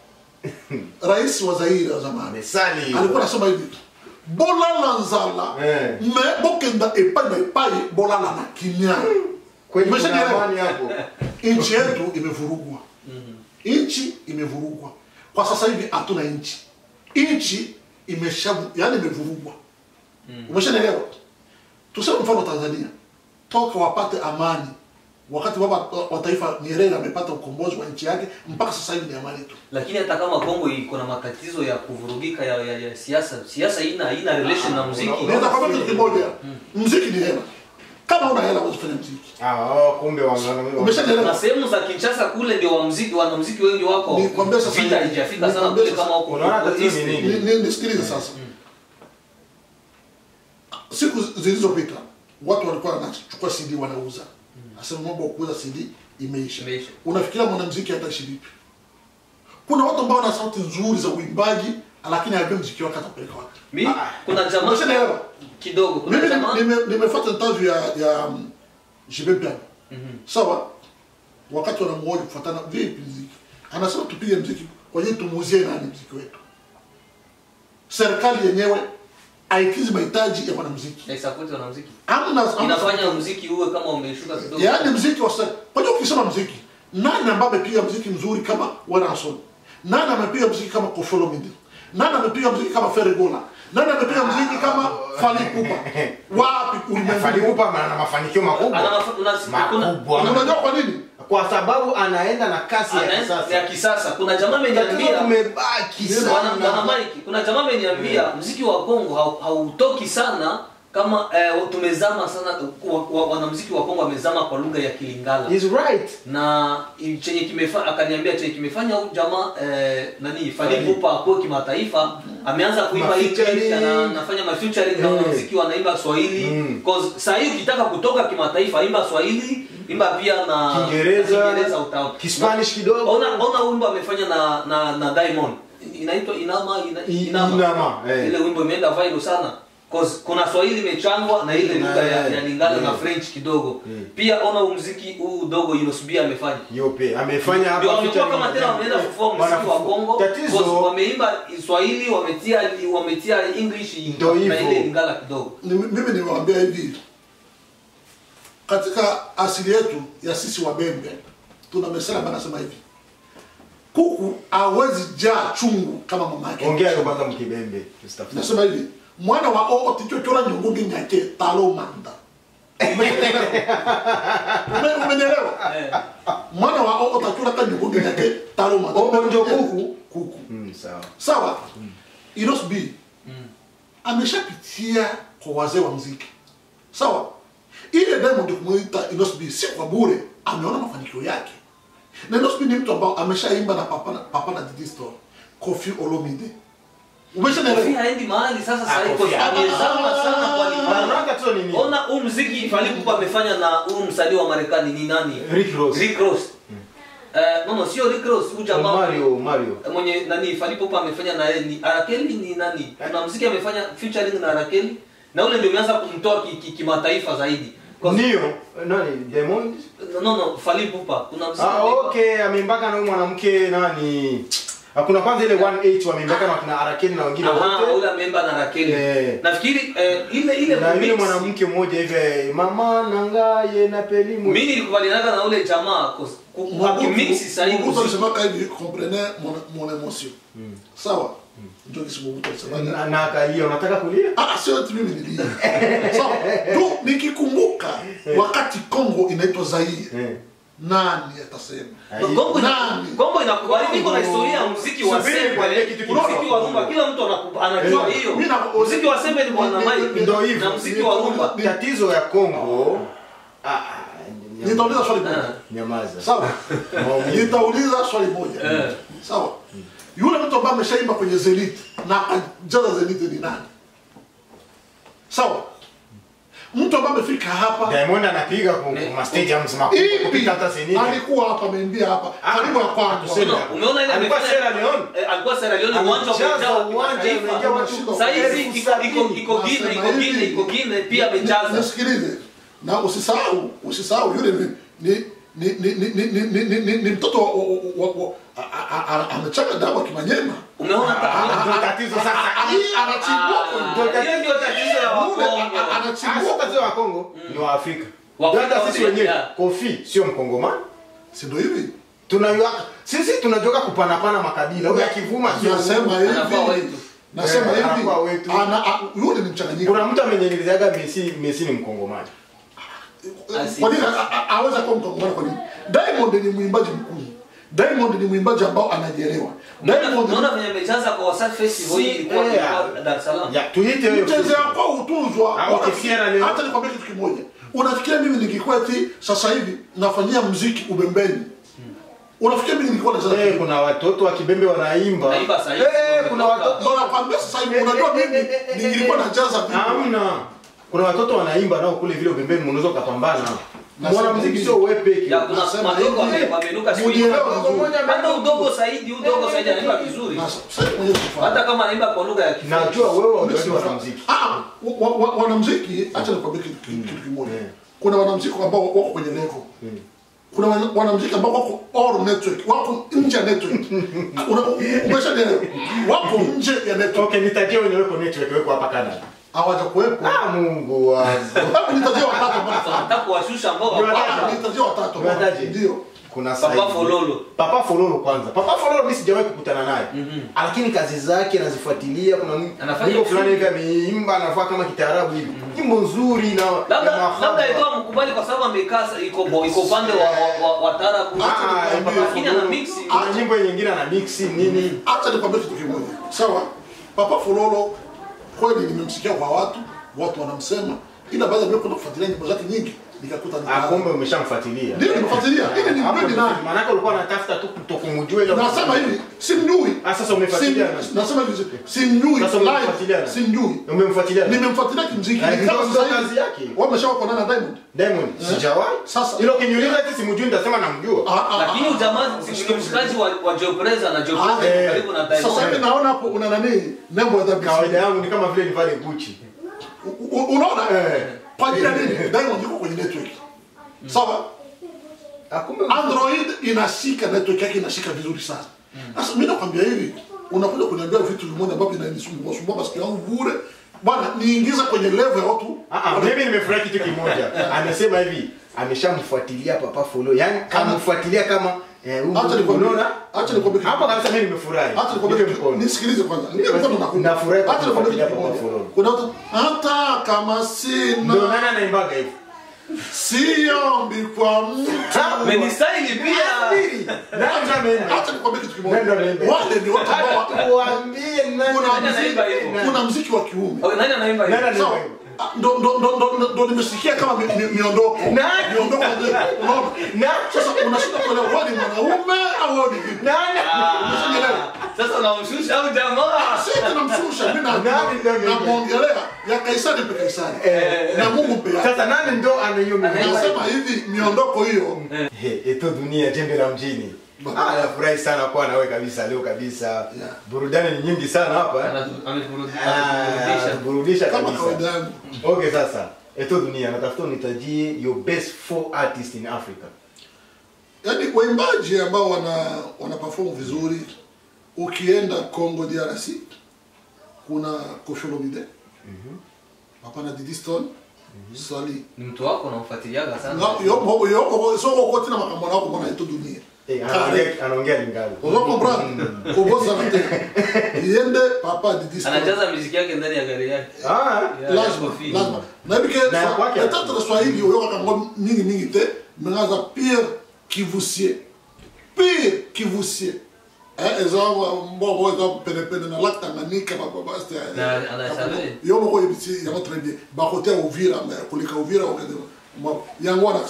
rais wa zaire wa zamani Mesali. alikuwa anasema hivi bolala nzala Eh. me bokenda epai na epai bolala na kimya Kweli kuna Umeshanielewa? amani hapo. nchi yetu imevurugwa nchi imevurugwa kwa sasa hivi hatuna nchi nchi imesha yani imevurugwa umeshanielewa tuseme mfano tanzania toka wapate amani wakati baba wa taifa nyerere amepata ukombozi wa nchi yake mpaka sasa hivi ni amani tu Lakini hata kama Kongo iko na matatizo ya kuvurugika ya, ya, ya siasa, siasa ina ina relation na muziki. una- naweza kwambia kitu kimoja mziki ni hela kama una hela huwezi kufanya mziki Ah, oh, kumbe wa- wa- wa- umeshaelewa na sehemu za Kinshasa kule ndio wanamuziki wanamuziki wengi wako Nikwambia sasa vita hivi. haijafika sana Nikwambia kule sasa. kama huko Unaona huko tatizo East. ni nini? Ni- ni- nisikilize sasa siku zilizopita watu walikuwa wanachukua cd wanauza asema mambo ya kuuza cd imeisha Imeisha. unafikiria mwanamziki hataishi vipi kuna watu ambao wana sauti nzuri za uimbaji lakini hajui mziki wake atapeleka wapi Mi, Ah, kuna jamaa umeshaelewa kidogo kuna mimi jamaa nime- nimefuata interview ya ya um, Jibe Piano sawa wakati wanamhoji kufuatana vipi mziki anasema tupige mziki kwa hiyo tumuuzie nani mziki wetu serikali yenyewe haikizi mahitaji ya mwanamziki naisapoti wanamuziki Hamna- hamna- inafanya muziki uwe kama umeshuka kidogo yaani mziki wa serikali kwa hiyo ukisema mziki nani ambaye amepiga mziki mzuri kama Wanason nani amepiga mziki kama Koffi Olomide nani amepiga mziki kama Ferregola nani amepiga mziki kama Fally Ipupa wapi Fally ulimwenguni Ipupa ana mafanikio Ana makubwa mafa- una- kuna- makubwa unajua kwa nini kwa sababu anaenda na kasi ya ana- kisasa ya kisasa kuna jamaa tatizo ameniambia tumebaki Bwana- Bwana sana Mike, kuna jamaa ameniambia mziki wa Kongo hau- hautoki sana kama eh, tumezama sana wa- wa- wanamziki wa Kongo wamezama kwa lugha ya Kilingala He's right na i- chenye kimefa akaniambia chenye kimefanya huyu jamaa eh, nani Fally Fally. Ipupa akuwe kimataifa ameanza kuimba Ma-featuring. English ana- anafanya ma featuring na Eh. wanamuziki wanaimba Swahili Mm. cause saa hii ukitaka kutoka kimataifa imba Swahili imba pia na Kiingereza, na Kiingereza utaona Kispanish kidogo. ona ona wimbo amefanya na na na Diamond inaitwa Inama ina, I- Inama, Inama, eh. ile wimbo imeenda viral sana cause kuna Swahili imechangwa na ile Na- lugha ya, ya Lingala eh. na French kidogo Eh. pia ona huu muziki huu dogo Inosubia amefanya yope amefanya hapa ndio wamekuwa featuring kama tena na- wameenda kufua muziki wa Wanafu- Kongo because tatizo wameimba Swahili wametia wametia English Ndio na hivyo. ile Lingala kidogo Ni- mimi nimewaambia hivi katika asili yetu ya sisi wabembe tuna mesela ambayo anasema hivi kuku hawezi jaa chungu kama mama yake ongea hiyo kwanza mkibembe Mustafa. nasema hivi mwana wa oo tichochora nyongogi nyake talo manda Ume- umenielewa eh. mwana wa oo tachora ka nyongogi nyake talo manda Oo ndio kuku? kuku Mm, sawa sawa Iros B ameshapitia kwa wazee wa mziki sawa ile Diamond kumuita Inos B si kwa bure ameona mafanikio yake na Inos B ni mtu ambao ameshaimba na papa na, papa na Diddy Store Koffi Olomide Kofi umeshaelewa haendi mahali sasa Ah, sasa hivi Kofi, Kofi amezama sana kwa Lingala Unaona tatizo ni nini? ona huu muziki Fally Ipupa amefanya na huu msanii wa Marekani ni nani Rick Ross. Rick Ross eh no no sio Rick Ross huyu jamaa Mario Mario mwenye nani Fally Ipupa amefanya na yeye ni Arakeli ni nani kuna muziki amefanya featuring na Arakeli na ule ndio umeanza kumtoa ki- ki- kimataifa zaidi Kwa- ndio nani Diamond no no Fally Ipupa kuna muziki ah anaitwa- okay ameimbaka na huyu mwanamke nani hakuna kwanza ile 1H wameimbaka na kina Arakeni na wengine Aha, wote ule ameimba na Arakeli Eh. nafikiri eh, ile ile na yule mix- mwanamke mmoja hivi mama nangaye na pelimu mimi nilikubalianaga na ule jamaa cause ku- akimix sasa hivi Mobutu muziki- alisemaka hivi comprenez mon, mon émotion sawa ndio kisi Mobutu alisemaga na, na akalia unataka kulia Ah, sio ati mimi nilia. Sawa. Tu nikikumbuka wakati Kongo inaitwa Zaire. eh Nani atasema? Ai- Kongo ina- Nani? Kongo inakubali niko na historia ya muziki wa Subiri sembe, nikwambie kitu kimoja. muziki wa rumba, kila mtu anakuba- anajua Eh, hiyo. mimi na- Muziki wa sembe ni bwana ni- ni- Mike, ndio hivyo. na muziki wa rumba. Ni- tatizo ya Kongo ah, ah, nyama- Nitauliza swali moja. Ah. nyamaza Sawa. Maumivu. Nitauliza swali moja. Eh. Sawa. Yule mtu ambaye ameshaimba kwenye Zenith na akajaza Zenith ni nani? Sawa. Mtu ambaye amefika hapa Diamond anapiga ku Ne- ku ma stadiums makubwa ipi kupita hata senini. alikuwa hapa ameimbia hapa Ah, karibu ya kwangu. tuseme. Umeona- Umeona ile Alikuwa amefanya- Sierra Leone. Eh, alikuwa Sierra Leone, uwanja Amejaza umejaa wa uwanja, kimataifa. umejaa watu Sasa hizi elfu iko- iko- sabini. iko Guinea, iko Nasema Guinea, hivi. iko Guinea, pia Ni- amejaza. nisikilize na usisahau usisahau yule ni ni ni ni ni ni ni ni ni ni mtoto wa- wa- wa- wa- a- a- a- amechaka dawa kimanyema Umeona ta- Ah, ndio tatizo sasa. anachimbua Ah, hiyo ndio tatizo ya Yule, Wakongo. a- a- Ah, sio anachimbua tatizo wa Kongo ni wa Afrika. Waafrika Hata sisi wote, wenyewe yeah. Kofi sio mkongomani. si ndio hivi Tunajua sisi tunajoka kupanapana makabila. Huyu akivuma sio nasema Anakuwa hivi wetu. nasema Eh, hivi anakuwa wetu. ana a- yule ni mchanganyiko Kuna mtu amenyelezeaga Messi Messi ni mkongomani. Asi- kwa nini a- a- aweza kuwa mkongomani kwa nini Diamond ni mwimbaji mkuu Diamond ni mwimbaji ambao anajielewa Diamond Unaona venye amejaza kwa Wasafi Festival Si, hii ilikuwa eh, ilikuwa Dar es Salaam. Ya tuite hiyo. mchezea kwa utuzwa Ah, okay, Sierra Leone. hata nikwambia kitu kimoja unafikiria mimi ningekuwa eti sasa hivi nafanyia mziki ubembeni unafikiria mimi ningekuwa nacheza Eh, kuna watoto wa kibembe wanaimba Wanaimba sasa hivi, Eh, kuna wametoka. watoto ndo nakwambia sasa hivi unajua mimi ningekuwa nacheza vipi hamna kuna watoto wanaimba nao kule vile ubembeni mnaweza ukapambana Nasema mwanamuziki hivi. sio wewe peke Ya, kuna Nasema madogo hivi, wame- wamenuka siku hizi. mujielewe Mdogo vizuri. mmoja hata udogo Saidi udogo Saidi anaimba vizuri Na sasa hivi mwenyewe sifahamu. hata kama anaimba kwa lugha ya Kifaransa. najua wewe Mimi unajua sifahamu. wanamuziki Ah, wa- wa- wanamziki acha nikwambie kitu kitu- kitu kimoja Yeah. kuna wanamziki ambao wako kwenye level kuna wana- wanamziki ambao wako all network wako nje ya network Una- umeshanielewa wako nje ya network okay nitajie wenye weko network weko hapa Canada hawaja kuwepo ah Mungu wangu Hebu nitajie watatu ambao Sasa nafahamu. nataka kuwashusha ambao Ndio, wako- nataka- Ah, nitajie watatu ambao Unataje? ndio kuna Papa Saidi. Fololo. Papa Fololo kwanza. Papa Fololo mimi sijawahi kukutana naye. Lakini kazi zake nazifuatilia kuna m- Anafanya nyimbo fulani hivi vizuri. ameimba anafaa kama kitaarabu hivi. Nyimbo nzuri na labda ya mahaba. labda ilikuwa mkubali kwa sababu amekaa sa- iko bo- iko upande wa wa, wa, wa tarabu Ah, ah, Lakini Papa lakini ana Fololo. mix Kuna nyimbo nyingine ana mix nini? acha nikwambie kitu kimoja sawa papa fololo kweli nimemsikia kwa watu watu wanamsema ila baada ya mimi kwenda kufuatilia nyimbo zake nyingi nikakuta ni Ah, kumbe umeshamfuatilia. ndio nimefuatilia ili ni Hapo mpendi ndio- nani Maanake ulikuwa unatafuta tu kutokumjua ile. nasema hivi simjui Ah, sasa umefuatilia Sim- nani? nasema hivi simjui Sasa live, umemfuatilia nani? simjui Umemfuatilia. nani? nimemfuatilia kimziki Ah, Ni kama ndio sasa hivi- kazi yake. wameshawakuwa na Diamond Diamond, sijawahi. Sasa- Ilo kinyuliza eti simjui nitasema namjua. Ah, ah, lakini ah, ujamaa si ni mshikaji wa, wa Jopreza na Jopreza Ah, iko eh. karibu na sasa hivi Diamond naona hapo una nani nembo ya Kawaida WC. yangu ni kama vile nivale Gucci. U- u- unaona Eh. kwa ajili ya nini Diamond yuko kwenye network sawa Ah, kumbe Android inashika network yake inashika vizuri sana. Sasa mimi nakwambia hivi, unakuja kuniambia vitu vimoja ambavyo vinanisumbua sumbua masikio yangu bure. Bwana, niingize kwenye level ya watu. Ah, ah, mimi nimefurahi kitu kimoja. Amesema hivi, ameshamfuatilia Papa Follow. Yaani kamfuatilia kama eh huyu Acha nikwambie. unaona? Acha nikwambie. kitu. Hapo kabisa mimi nimefurahi. Acha nikwambie. Nipe kitu. mkono. Nisikilize kwanza. Nipe mkono na kupa. Nafurahi kwa Acha nikwambie kitu kufuatilia Papa kimoja. Follow. Kuna watu hata kama Ndio sina nani anaimbaga hivi? siombi kwa mtu. Menisaini pia Asili. Nani ameimba? Acha nikwambie kitu Nani kimoja. ameimba? Wale ni watu ambao Tuambie nani. kuna Nani anaimba mziki, hivyo? kuna mziki wa kiume. Oh, nani anaimba Nani hivi anaimba Sawa. hivyo? Ah, ndo ndo ndo ndo- ndo ndo nimesikia kama mi- mi- miondoko Nani? miondoko ndio unaona Nani? sasa unashinda kuelewa wewe ni mwanaume au wewe ni vipi Nani? Unashanielewa? sasa unamshusha au jamaa sisi tunamshusha mimi na Nani ndio mimi? namuongelea ya Kaisari pe Kaisari Eh. na Mungu pe yake Sasa nani ndo ana hiyo Anaimba mimi? nasema hivi miondoko hiyo He, eto dunia jembe la mjini. Ah, nafurahi sana kuwa nawe kabisa leo kabisa. Yeah. Burudani ni nyingi sana hapa. Ana- Ah, ameburudisha burudisha kama kabisa. kawaida yangu Okay sasa. Eto dunia natafuta unitajie your best four artists in Africa. yaani waimbaji ambao wana wana perform vizuri ukienda Congo DRC kuna Koffi Olomide hapana Diddy Stone Sali ni mtu wako unamfuatiliaga sana Nga- yo- yo- yo- soko kote na makambo nako mbona ito dunia Eh, Kare. anaongea anaongea lingalo. Uzo comprendre kubosa na te yende papa Diddy Stone anajaza muziki yake ndani ya gari yake Ah, Ya- ya lazima Koffi. lazima na bike Na ya kwake peut-être le swahili oyo kango mingi mingi te mengaza pire kivusie pire kivusie eh eza mbogo eza pene pene na lac Tanganyika ba ba ba c'était Na- anasabe. yo moko yebisi yango très bien ba côté Uvira mais kulika Uvira okende mo yango wana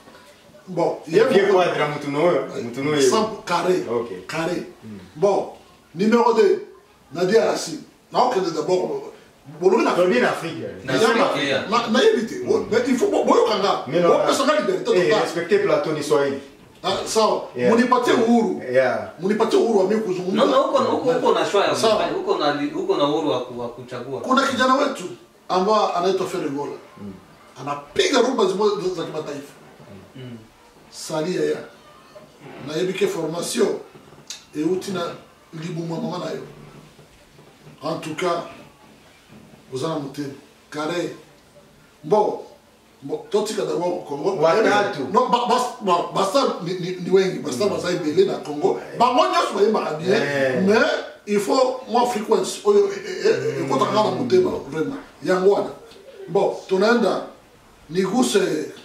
bon Ye quadra mtu noyo, mtu noyo. Simple, carré. Ok. Carré. Bon, numéro 2, Nadia Racine. Na okende d'abord. Bologi na Tobie na Afrika. Na Nasema, Afrika, yeah. na na yebite. Mais il faut boyokanga. Mais non, Bopesa liberté Eh, totale. respecter Platon ni Swahili. Ah, Sawa. Yeah. Munipatie uhuru. Yeah. Munipatie uhuru wa mimi no kuzungumza. no huko huko huko na shwaya Sawa. huko na huko na uhuru wa ku- wa kuchagua Kuna kijana wetu ambao anaitwa Feregola. Anapiga rumba zimoja za kimataifa. Salia ya. Na yebike formation euti na libumwa mama nayo. En tout cas, ozana motema kare bo bo totika da wako Kongo Watatu. no ba- bas- ba- basta ni, ni, ni wengi basta baza ebele na Kongo bango nyonso bayembaka bien Eh. mais il faut moi frequence oyo ekotaka na motema vraiment yango wana bon tunaenda niguse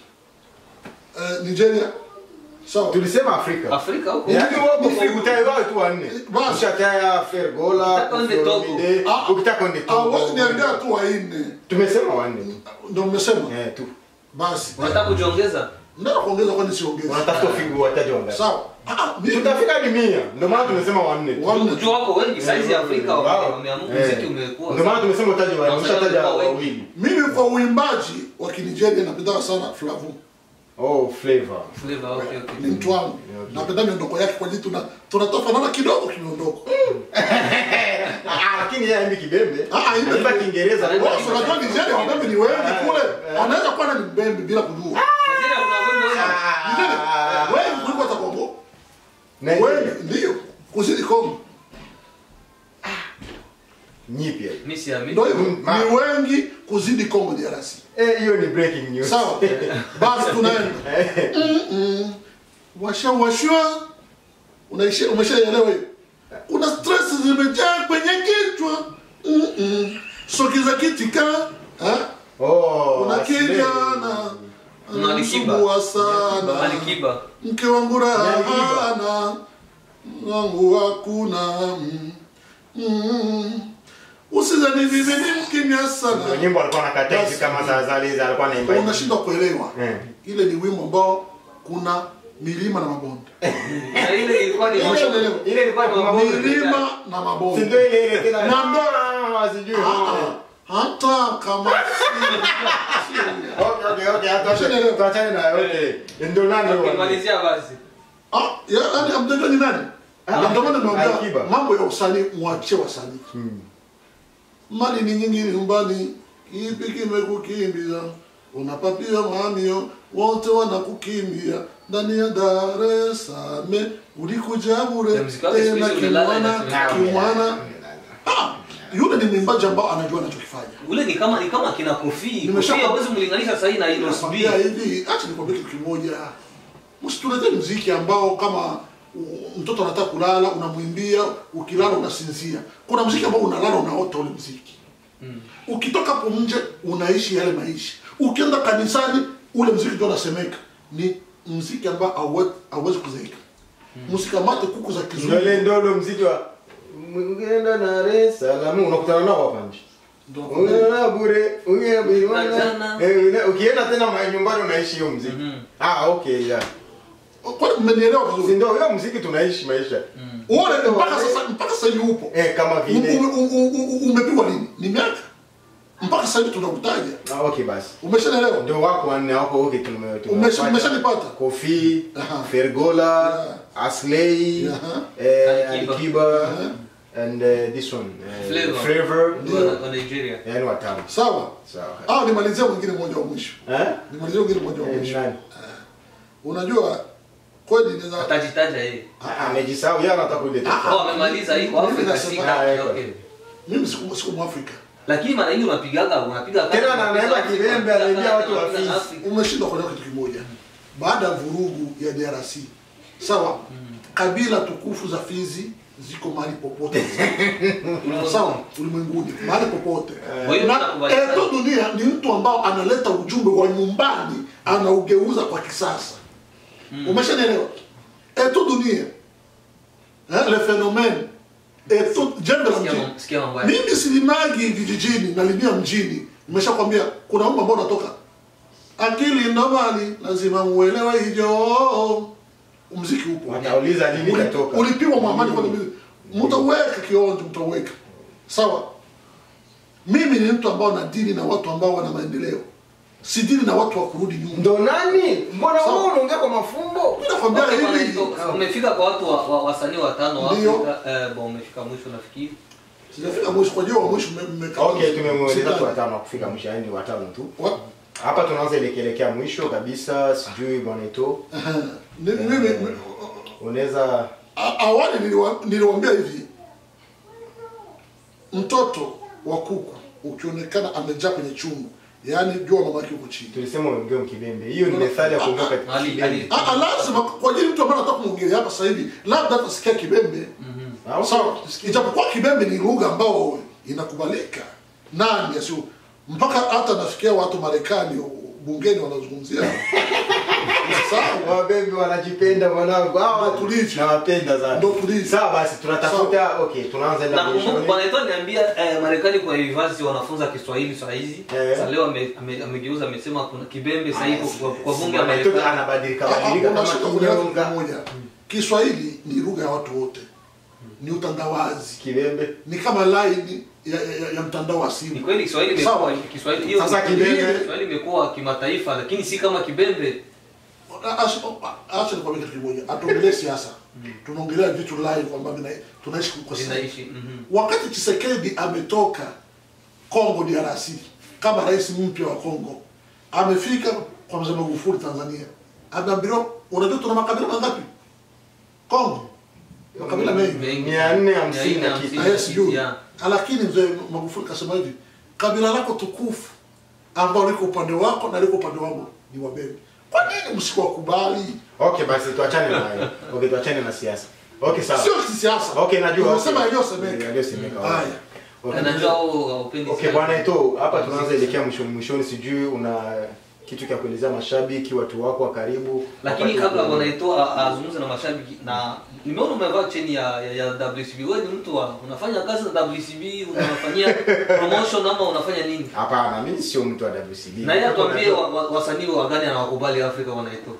eh, Nigeria sawa Tulisema Afrika. Afrika huko Yaani wewe Huko- Afrika utayo wao tu wanne. Basi. Ushataya Fergola, Ukitaka uende Togo. Olomide, Ah, ukitaka uende Togo. awezi niambia tu waine Tumesema wanne tu. ndo mmesema Eh tu. basi unataka kujiongeza nataka kuongeza kwani siongeze unatafuta ufigu wataji wangapi sawa Ah, ah, mimi- tutafika hadi mia ndio maana tumesema wanne tu. Wanne. juu wako wengi saizi ya Afrika wame- Wow. wameamua Eh. muziki umekuwa ndio maana tumesema utaji Na wa wasanii umeshataja wamekuwa wengi. wawili mimi kwa uimbaji wa kinigeria napendaka sana flavu oh flavor flavor okay okay ni mtu wangu Okay. napenda miondoko yake kwa jii tuna tunatofanana kidogo kimiondoko Ah, lakini yeye haimbi kibembe Ah, haimbi anaimba kibembe. kiingereza Anaimba Boss, unajua nigeria wabembe ni wengi kule anaweza kuwa na ni mbembe bila kujua Nigeria kuna wimbo wengi. Nigeria, wengi kuliko hata kongo Nigeria. wengi ndio kuzidi kongo nyipya ndo hii. hivyo Mm, ma- ni wengi kuzidi kongo drc eh hiyo ni breaking news sawa basi tunaenda Mm-mm. washa washwa unaisha umeshaelewa hiyo kuna stress zimejaa kwenye kichwa Mm-mm. sokiza kitika ha? oh kuna Asmeni. kijana Kuna Alikiba. anamsumbua sana Alikiba mke wangu raha Ni Alikiba. hana wangu hakuna mm. Mm. usizani vivi ni mkimya Ndio sana nyimbo alikuwa anakataa hivi Basi. kama saa zale hizi alikuwa anaimba hivi. unashindwa kuelewa Eh. ile ni wimbo ambao kuna milima na mabonde na ile ilikuwa ni Umeshaelewa? ile ilikuwa ni mambo milima na si mabonde ndio ile ile tena Na ndo- Ah, sijui Ah, ah. hata kama okay okay okay hata Umeshaelewa? tuachane na yote ndio nani huyo? ukimalizia basi Ah, ya- yaani hamjajua ni nani Na ndio maana Alikiba. nimeongea mambo ya usanii mwachie wasanii Hmm. mali ni nyingi nyumbani kipi kimekukimbiza unapapia mamio wote wanakukimbia ndani ya Dar es Salaam ulikuja bure Ya muziki wake siku tena hizi umelala kimwana inasemekana. kimwana ah yule ni mwimbaji ambao anajua anachokifanya ule ni kama ni kama kina kofi Nimesha- kofi hawezi mlinganisha sasa hii na Inos B Nakwambia hivi acha nikwambie kitu kimoja msituletee mziki ambao kama u- mtoto anataka kulala unamwimbia ukilala unasinzia kuna mziki ambao unalala unaota ule mziki ukitoka hapo nje unaishi yale maisha ukienda kanisani ule mziki ndio unasemeka ni mziki ambao hauwe- hauwezi kuzeeka msikamate kuku za ndio kizungu ile ndio ule mziki wa Ungenda Dar es Salaam unakutana nao hapa nje Ndio. Ungena bure ungena Jana. bwana eh una- ukienda tena ma- nyumbani unaishi hiyo mziki Mhm. ah okay yeah kwani mmenielewa si vizuri ndio hiyo mziki tunaishi maisha uone mpaka sasa mpaka sasa hivi upo eh kama vile Ume- u- u- u- umepigwa lini ni miaka mpaka sasa hivi tunakutaja ah okay basi umeshaelewa ndio wako wanne wako okay tume Umesha- tumewapata. umeshanipata? Kofi Aha. Fergola Yeah. Aslay Aha. eh, Alikiba. Alikiba and uh, this one uh, Flavor. Flavor wa wa Nigeria yani watano sawa sawa ah nimalizia mwingine mmoja wa mwisho eh nimalizia mwingine mmoja wa Eh, mwisho nani unajua kweli inaweza atajitaja yeye Ah, amejisahau yeye anataka kuleta oh amemaliza hii kwa Mimi Afrika nasema- sika Ah, okay mimi siku siku mwafrika lakini mara nyingi unapigaga unapiga kati, Tena na unapiga anaimba Afrika, kibembe, unapiga anaibia kati, watu wa unapiga Fizi. Afrika. umeshindwa kuelewa kitu kimoja baada ya vurugu ya DRC sawa kabila tukufu za Fizi ziko mahali popote sawa ulimwenguni mahali popote Kwa hiyo na tunakubaliana. Eto Dunia ni mtu ambao analeta ujumbe wa nyumbani anaugeuza kwa kisasa umeshanielewa Eto Dunia eh, le phénomène Eto jembe la Sikia mjini mambo- sikia mambo yake. mimi silimagi vijijini nalimia mjini nimeshakwambia kuna wimbo ambao unatoka akili ndo mali lazima muelewe hivyo mziki upo watauliza lini Uli- itatoka ulipigwa mwamani kwa mimi mtauweka kionjo mtauweka sawa mimi ni mtu ambao na dini na watu ambao wana maendeleo si dini na watu wa kurudi nyuma ndo nani mbona Sawa. wewe unaongea kwa mafumbo Mimi nakwambia Okay, bwana, hivi ito- umefika kwa watu wa- wa- wasanii watano wa Ndio. Afrika eh, bon umefika mwisho nafikiri sijafika mwisho kwa jua wa mwisho mme- mmekaa okay tumemweleza Sidhani. tu watano wa kufika mwisho yani watano tu Wa- hapa tunaanza elekelekea mwisho kabisa sijui bwana ito Aha. Ni- mimi unaweza A- awali niliwa- niliwaambia hivi mtoto wa kuku ukionekana amejaa kwenye chungu yaani jua mama yake huko chini tulisema uongee mkibembe hiyo ni methali ya kuongea katika Ali- kibembe Ali- Ah, ah, lazima kwa ajili mtu ambaye anataka kumwongelea hapa sasa hivi labda atasikia kibembe Ah, sawa ijapokuwa kibembe ni lugha ambao inakubalika nani asio mpaka hata nafikia watu marekani bungeni wanazungumzia sawa wabembe wanajipenda mwanangu hawa Ndo tulivyo. nawapenda sana Ndo tulivyo. sawa basi tunatafuta okay tunaanza enda na kumbuka mwishoni. bwana Eto'o aliniambia eh, Marekani kwa university wanafunza Kiswahili saa hizi. Eh. Sasa leo ame- ame- amegeuza amesema kuna kibembe sasa hivi kwa, kwa bunge la Mtoto Marekani. anabadilika badilika kama unashika kwenye kitu kinyonga kimoja kiswahili ni lugha ya watu wote ni utandawazi kibembe ni kama line ya, ya, ya mtandao wa Ni simu kweli Kiswahili imekuwa Sawa. Kiswahili hiyo Sasa kibembe. Kiswahili imekuwa kimataifa lakini si kama kibembe. acha nikwambia kitu kimoja hatuongelee siasa tunaongelea vitu live ambavyo vina- tunaishi kwa sasa Zinaishi. Mhm. wakati Chisekedi ametoka Congo DRC kama rais mpya wa Congo, amefika kwa mzee Magufuli Tanzania, ameambiwa unajua tuna makabila mangapi Congo? Makabila mengi Mengi. Mia nne hamsini Mia nne na hamsini kitu. na yes, kitu, juu. yeah. Lakini mzee Magufuli kasema hivi, kabila lako tukufu ambao liko upande wako na liko upande wangu ni Wabembe. Kwa nini msikuwakubali? okay basi tuachane na hayo okay tuachane na siasa okay sawa Sio kisiasa. okay najua Unasema okay. yaliyosemeka. yaliyosemeka Haya. okay. Anajua wao haupendi okay siasa. bwana ito hapa tunaanza elekea mwishoni mwishoni sijui una kitu cha kuelezea mashabiki watu wako wa karibu lakini Wakati- kabla bwana Eto'o a- azungumze na mashabiki na nimeona umevaa cheni ya, ya, ya WCB wewe ni mtu wa unafanya kazi na WCB unafanyia promotion ama unafanya nini hapana mimi sio mtu wa WCB na yeye Niko atuambie najua- wa- wa- wasanii wa gani anawakubali Afrika bwana Eto'o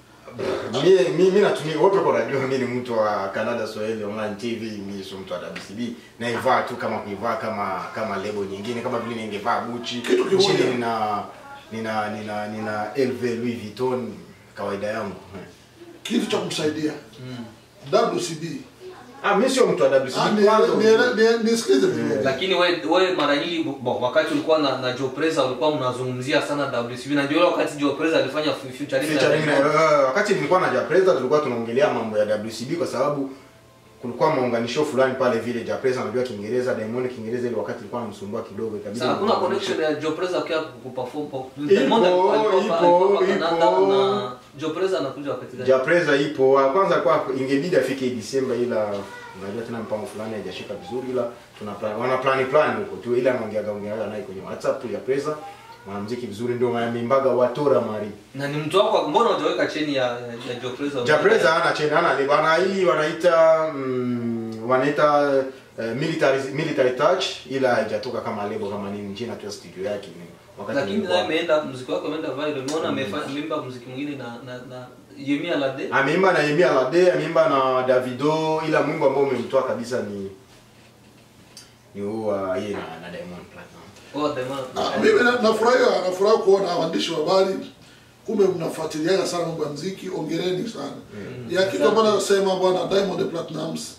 mimi mimi natumia wote kwa najua mimi ni mtu wa Canada Swahili Online TV mimi sio mtu wa WCB naivaa tu kama kuivaa kama kama lebo nyingine kama vile ningevaa Gucci Kitu kimoja. chini nina nina nina nina LV Louis Vuitton kawaida yangu Kitu cha kumsaidia WCB. ah mimi sio mtu wa Ah, WCB ni- kwanza ni- ni- Nisikilize vizuri. lakini we, we mara nyingi bo, wakati ulikuwa na, na Joe Preza ulikuwa mnazungumzia sana WCB na ndio wakati Joe Preza alifanya fu- featuring na featuring na Diamond. uh, wakati nilikuwa na Japreza tulikuwa tunaongelea mambo ya WCB kwa sababu kulikuwa maunganisho fulani pale vile Japreza anajua Kiingereza Diamond Kiingereza ile wakati ilikuwa anamsumbua kidogo ikabidi Sasa hakuna maunganisho. connection ya Joe Preza kwa kuperform kwa Ipo, Diamond alikuwa alikuwa ipo, alikuwa Canada ipo. na Joe Preza anakuja wakati gani? Japreza ipo wa kwanza kwa ingebidi afike Disemba ila unajua tena mpango fulani haijashika vizuri ila tuna plan, wana plan plan huko tu ila anaongeaga ongeaga naye kwenye WhatsApp ya Preza mwanamuziki vizuri ndio mayamimbaga watora mari Na ni mtu wako mbona hujaweka cheni ya, ya, ya Joe Preza? Japreza hana cheni hana lebo ana hii wanaita mm, wanaita uh, military military touch ila haijatoka kama lebo kama nini jina tu ya studio yake ni wakati Lakini nilikuwa- naye ameenda muziki wake ameenda viral. Umeona amefanya ameimba muziki mwingine na na, na Yemi Alade. ameimba na Yemi Alade ameimba na Davido ila mwimbo ambao umemtoa kabisa ni ni huo wa yeye na, na Diamond Platinum Oh, Diamond. Ah, mimi na- nafurahia nafurahi kuona waandishi wa habari kumbe mnafuatiliaga sana mambo ya muziki ongereni sana ya kitu ambayo nasema bwana Diamond Platnumz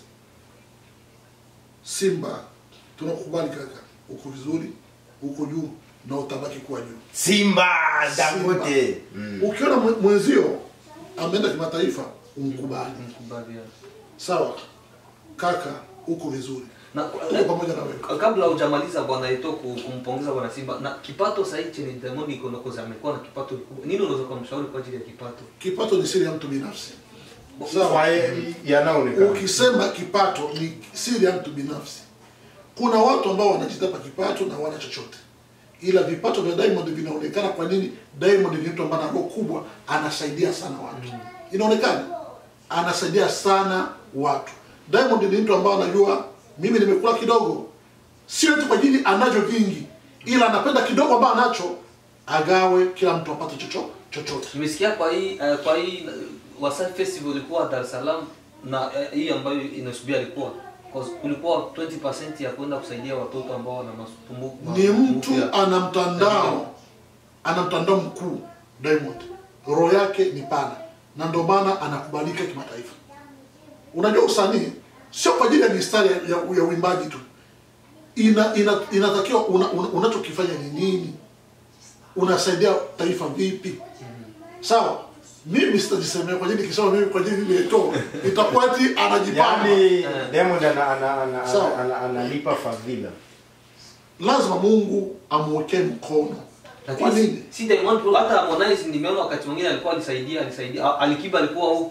Simba tunakubali kaka uko vizuri uko juu na utabaki kuwa juu Simba Dangote mm. ukiona mwe- mwenzio ameenda kimataifa umkubali Mkubali, yeah. sawa kaka uko vizuri Na uko pamoja na wewe kabla hujamaliza bwana Eto'o ku- kumpongeza bwana Simba na kipato sasa hichi ni Diamond iko na koza amekuwa na kipato kikubwa. Nini unaweza kumshauri kwa ajili ya kipato? kipato ni siri ya mtu binafsi sawa Kwa ye- yanaonekana ukisema kipato ni siri ya mtu binafsi kuna watu ambao wanajitapa kipato na wana chochote ila vipato vya diamond vinaonekana kwa nini diamond ni mtu ambaye ana roho kubwa anasaidia sana watu inaonekana anasaidia sana watu diamond ni mtu ambaye anajua mimi nimekula kidogo sio tu kwa ajili anacho vingi ila anapenda kidogo ambayo anacho agawe kila mtu apate chocho chochote Nimesikia kwa hii uh, kwa hii uh, Wasafi Festival ilikuwa Dar es Salaam na uh, hii ambayo inasubia ilikuwa cause kulikuwa 20% ya kwenda kusaidia watoto ambao wana masumbuko ni mtu ana mtandao ana mtandao mkuu Diamond, roho yake ni pana na ndio maana anakubalika kimataifa. Unajua usanii sio kwa ajili ya mistari ya, ya, ya uimbaji tu, ina, ina, inatakiwa una, una, unachokifanya ni nini, unasaidia taifa vipi? Sawa, mimi sitajisemea kwa ajili kisema mimi kwa ajili nimeto itakuwa ati anajipanga yaani Diamond ana ana ana Sawa. ana- analipa fadhila lazima Mungu amwekee mkono. Kwa lakini nini? si, si Diamond tu, hata Harmonize nimeona wakati mwingine alikuwa alisaidia alisaidia A- Alikiba alikuwa huku huku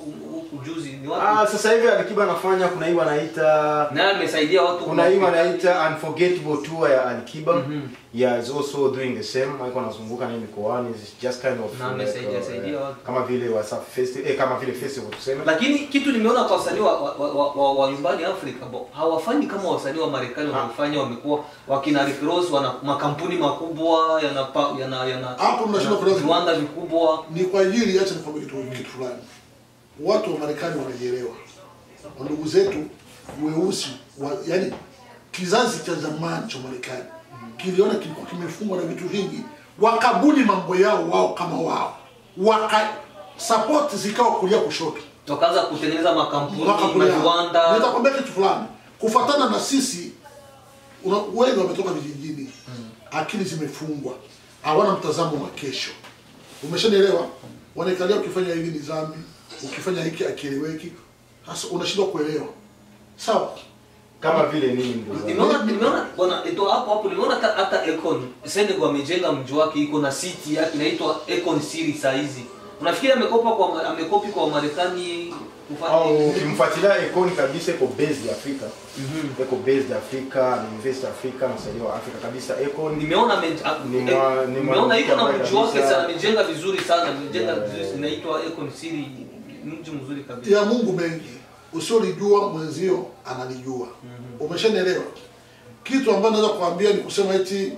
ujuzi ni Ah, wapi sasa hivi Alikiba anafanya kuna hii wanaita naye amesaidia watu kuna hii kwa- wanaita unforgettable tour ya Alikiba Mhm. yeah is also doing the same alikuwa anazunguka na hii mikoani is just kind of Na like, amesaidia- uh, saidia watu. kama vile WhatsApp festival eh, kama vile festival tuseme lakini kitu nimeona kwa wasanii wa, wa, wa, wa, wa nyumbani Afrika bo, hawafanyi kama wasanii wa Marekani wanaofanya. Wamekuwa wakina Rick Ross, wana makampuni makubwa yanapa yana yana Hapo mnashindwa yana kuelewa. viwanda vikubwa. ni kwa ajili acha nikwambie kitu kitu fulani watu wa marekani wanajielewa ndugu zetu weusi wa, yani kizazi cha zamani cha marekani kiliona kilikuwa kimefungwa na vitu vingi wakabuni mambo yao wao kama wao waka support zikawa kulia kushoto Wakaanza kutengeneza makampuni wakakulia viwanda. nitakwambia kitu fulani kufatana na sisi una, wengi wametoka vijijini akili zimefungwa hawana mtazamo wa kesho umeshanielewa wanaikalia ukifanya hivi ni dhambi ukifanya hiki akieleweki sasa unashindwa kuelewa sawa kama vile nini ndugu zangu? Nimeona nimeona bwana ito hapo hapo nimeona hata hata Econ Senegal amejenga mji wake iko na city yake inaitwa Econ City saa hizi. Unafikiri amekopa kwa amekopi kwa Marekani kufanya au ukimfuatilia Econ kabisa iko based Afrika iko based Afrika na invest Afrika msaidia wa Afrika kabisa Econ nimeona ame- a- Ni eh, mwa- ni nimeona mwanamke iko na ambaye mji wake kabisa- sana amejenga vizuri sana amejenga Yeah, vizuri yeah. inaitwa Econ City mji mzuri kabisa ya mungu mengi usiolijua mwenzio analijua umeshanielewa kitu ambayo naweza kuambia ni kusema eti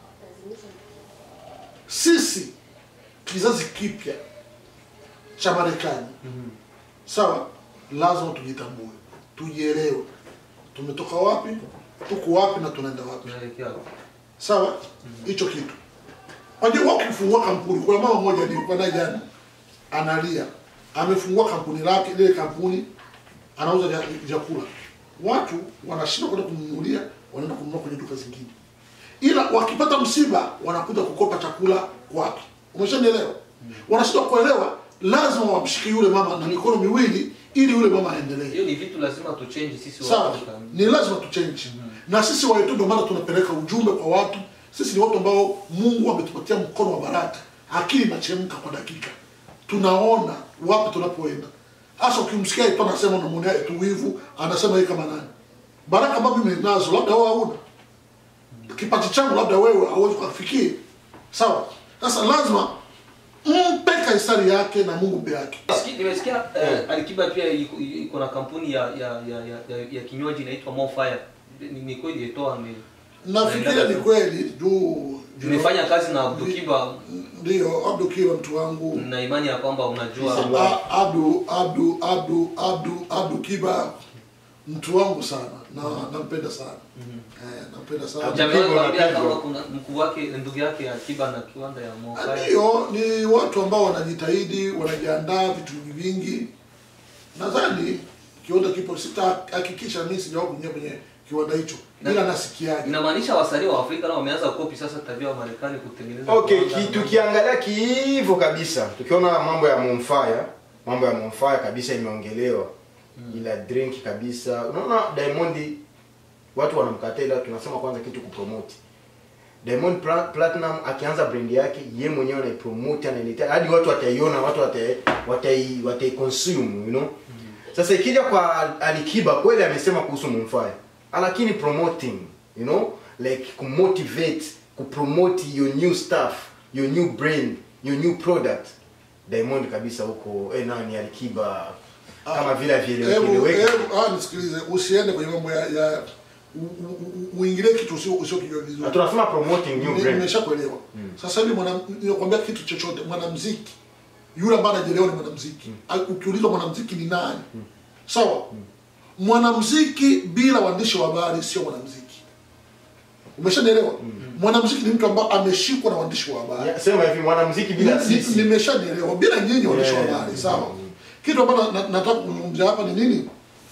sisi kizazi kipya cha marekani sawa lazima tujitambue tujielewe tumetoka wapi tuko wapi na tunaenda wapi tunaelekea wapi? sawa hicho kitu wajua wakifungua kampuni kuna mama mmoja nilikuwa naye jana analia amefungua kampuni lake ile kampuni anauza vya- vyakula watu wanashinda kwenda kumnunulia wanaenda kununua kwenye duka zingine ila wakipata msiba wanakuja kukopa chakula kwake umeshanielewa wanashindwa kuelewa lazima wamshike yule mama na mikono miwili ili yule mama aendelee hiyo ni vitu lazima tuchange sisi wa sawa Afrika. ni lazima tuchange na sisi waetu ndio maana tunapeleka ujumbe kwa watu sisi ni watu ambao mungu ametupatia mkono wa baraka akili inachemka kwa dakika tunaona wapi tunapoenda hasa ukimsikia tu anasema unamwonea tu wivu anasema yeye kama nani baraka ambavyo mimi nazo labda wewe hauna kipaji changu labda wewe hauwezi kufikia sawa sasa lazima mpe kaisari yake na mungu mbe yake Nimesikia- nimesikia eh, Alikiba pia iko- iko na kampuni ya ya ya ya, ya, ya kinywaji inaitwa More Fire. Ni, ni kweli itoa ame nafikiria ni kweli juu juu- nimefanya kazi na Abdukiba ndio abdu kiwa mtu wangu na imani ya kwamba unajua Peace and A- abdu abdu abdu abdu abdu kiba mtu wangu sana na nampenda sana eh, nampenda sana Hujawahi Abdukiba kuambia unapendwa. kama kuna mkuu wake ndugu yake Akiba na kiwanda ya More Fire. ndio ni watu ambao wanajitahidi wanajiandaa vitu vingi nadhani kiwanda kipo sitahakikisha mimi sijawahi kuingia kwenye kiwanda hicho ila nasikiaje Inamaanisha wasanii wa Afrika nao wameanza kopi sasa tabia wa Marekani kutengeneza Okay, viwanda. ki, tukiangalia kiivo kabisa, tukiona mambo ya Monfire, mambo ya Monfire kabisa imeongelewa. Ila drink kabisa. Unaona Diamond watu wanamkataa ila tunasema kwanza kitu kupromote. Diamond Pla- Platinum akianza brand yake, ye mwenyewe anaipromote anailetea hadi watu wataiona, watu watai watai, watai consume, you know. Sasa ikija kwa Alikiba kweli amesema kuhusu Monfire. Lakini promoting, you know, like kumotivate, kupromote your new stuff, your new brand, your new product. Diamond kabisa huko eh, nani Alikiba kama vile Hebu- vieleweke. hebu- ah, nisikilize usiende kwenye mambo ya, ya u- u- u- uingilie kitu usio- usiokijua vizuri Tunasema promoting new Ni- brand. nimeshakuelewa sasa hivi mwana- ninakwambia kitu chochote mwanamziki yule ambaye anajielewa ni mwanamziki A- ukiulizwa mwanamziki ni nani sawa mwanamziki bila waandishi wa habari sio mwanamziki umeshanielewa mwanamziki ni mtu ambaye ameshikwa na waandishi wa habari Ya, Sema hivi mwanamuziki bila Ni- ni- sisi. nimeshanielewa bila nyinyi waandishi wa Yeah. habari sawa kitu ambacho na- nataka kuzungumzia hapa ni nini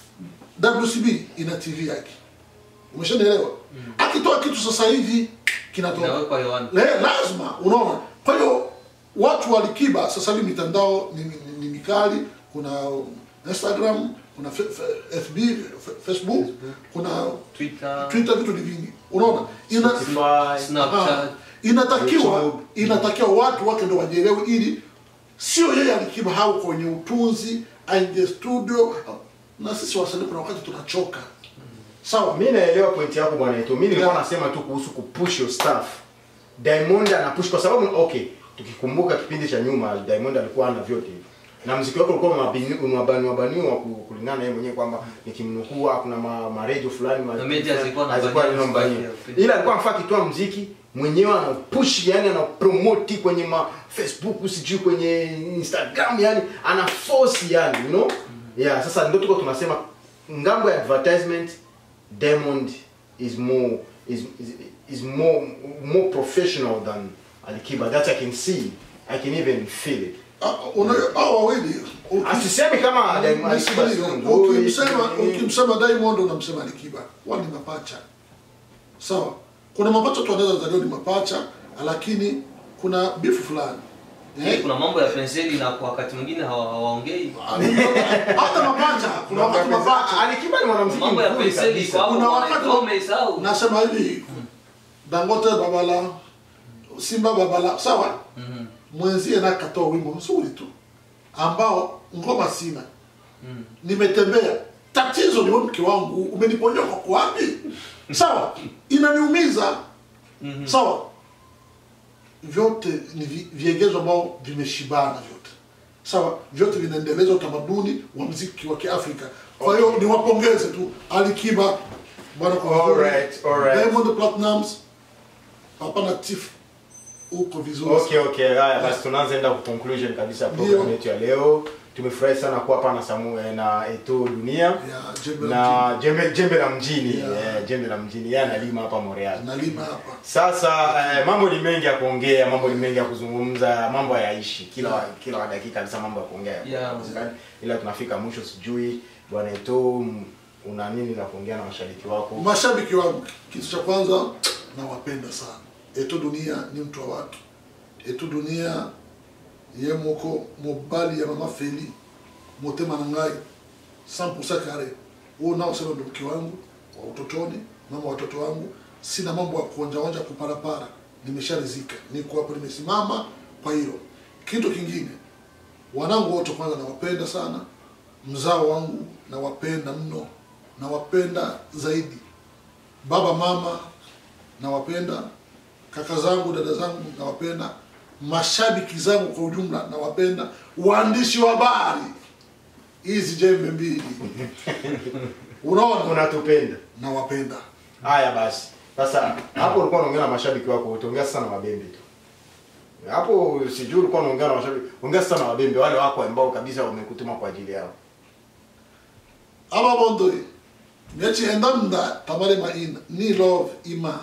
WCB ina TV yake umeshanielewa akitoa kitu sasa hivi kinatoka inawekwa hewani. Le, lazima unaona kwa hiyo watu walikiba sasa hivi mitandao ni, ni, ni mikali kuna instagram kuna fe, fe, fb fe, facebook kuna Twitter, twitter vitu ni vingi unaona ina, Spotify. Snapchat. Ah, inatakiwa YouTube. inatakiwa watu wake ndo wajielewe ili sio yeye alikiba hau kwenye utunzi aingie studio na sisi wasanii kuna wakati tunachoka sawa mi naelewa point yako bwana Eto. mi nilikuwa Yeah. nasema tu kuhusu kupush your staff diamond anapush kwa sababu okay tukikumbuka kipindi cha nyuma diamond alikuwa ana vyote hivyo na mziki wake ulikuwa unabani- unabaniwa baniwa ku- kulingana na yeye mwenyewe kwamba nikimnukuu kuna ma, ma radio fulani ma, Na media zilikuwa na hazikuwa bania zinambania. mziki wake. ila alikuwa anafaa akitoa mziki mwenyewe anapush yani anapromote kwenye ma facebook sijui kwenye instagram yani ana force yani you know yeah sasa ndio tuko tunasema ngambo ya advertisement diamond is more is, is, is more more professional than alikiba that i can see i can even feel it Ah, una- hao wawili uki- asisemi kama Diamond- Alikiba Nisikilize, sio mzuri, ukimsema nini. ukimsema Diamond unamsema Alikiba wao ni mapacha sawa kuna mapacha tu wanaweza zaliwa ni mapacha lakini kuna bifu fulani eh? kuna mambo ya penseli na kwa wakati mwingine hawa- hawaongei hata mapacha kuna wakati mapacha alikiba ni mwanamuziki mambo ya mzuri penseli kabisa kwa Kuna hao wakati- wamesahau nasema hivi Dangote Babala Simba Babala sawa Mhm. mwenzie na katoa wimbo mzuri tu ambao ngoma sina Mm. nimetembea tatizo ni wewe mke wangu umeniponyoka kwa wapi sawa inaniumiza Mhm. sawa vyote ni vi- viegezo ambao vimeshibana vyote sawa vyote vinaendeleza utamaduni wa mziki wa kiafrika kwa hiyo niwapongeze tu alikiba bwana kwa vizuri. Alright, alright. Diamond Platnumz papa na Tiff uko vizuri Okay, okay. Haya basi tunaanza enda ku conclusion kabisa ya program Ndio. yetu ya leo. Tumefurahi sana kuwa hapa na Samu eh, na Eto Dunia ya jembe la na jembe jembe la mjini Yeah. eh, jembe la mjini yeye analima hapa Montreal. mjini. nalima hapa Sasa eh, mambo ni mengi ya kuongea, mambo ni mengi ya kuzungumza, mambo hayaishi kila kila dakika kabisa mambo ya kuongea. Yeah. Ila tunafika mwisho sijui bwana Eto m- una nini la kuongea na mashabiki wako? mashabiki wangu kitu cha kwanza nawapenda sana eto dunia ni mtu wa watu eto dunia ye moko mobali ya mama feli motema na ngai 100% kare huo nao sema ndo mke wangu wa utotoni mama wa watoto wangu sina mambo ya kuonjaonja kuparapara nimesharizika niko hapo nimesimama kwa hilo kitu kingine wanangu wote kwanza nawapenda sana mzao wangu nawapenda mno nawapenda zaidi baba mama nawapenda kaka zangu dada zangu nawapenda mashabiki zangu kwa ujumla nawapenda waandishi wa habari hizi jembe mbili unaona Unatupenda. nawapenda Haya basi. Sasa hapo ulikuwa unaongea na mashabiki wako, utaongea sasa na mabembe tu. Hapo sijui ulikuwa unaongea na mashabiki, ongea sasa na mabembe wale wako ambao kabisa wamekutuma kwa ajili yao. aba bondo nyachienda mda tamale maina ni love ima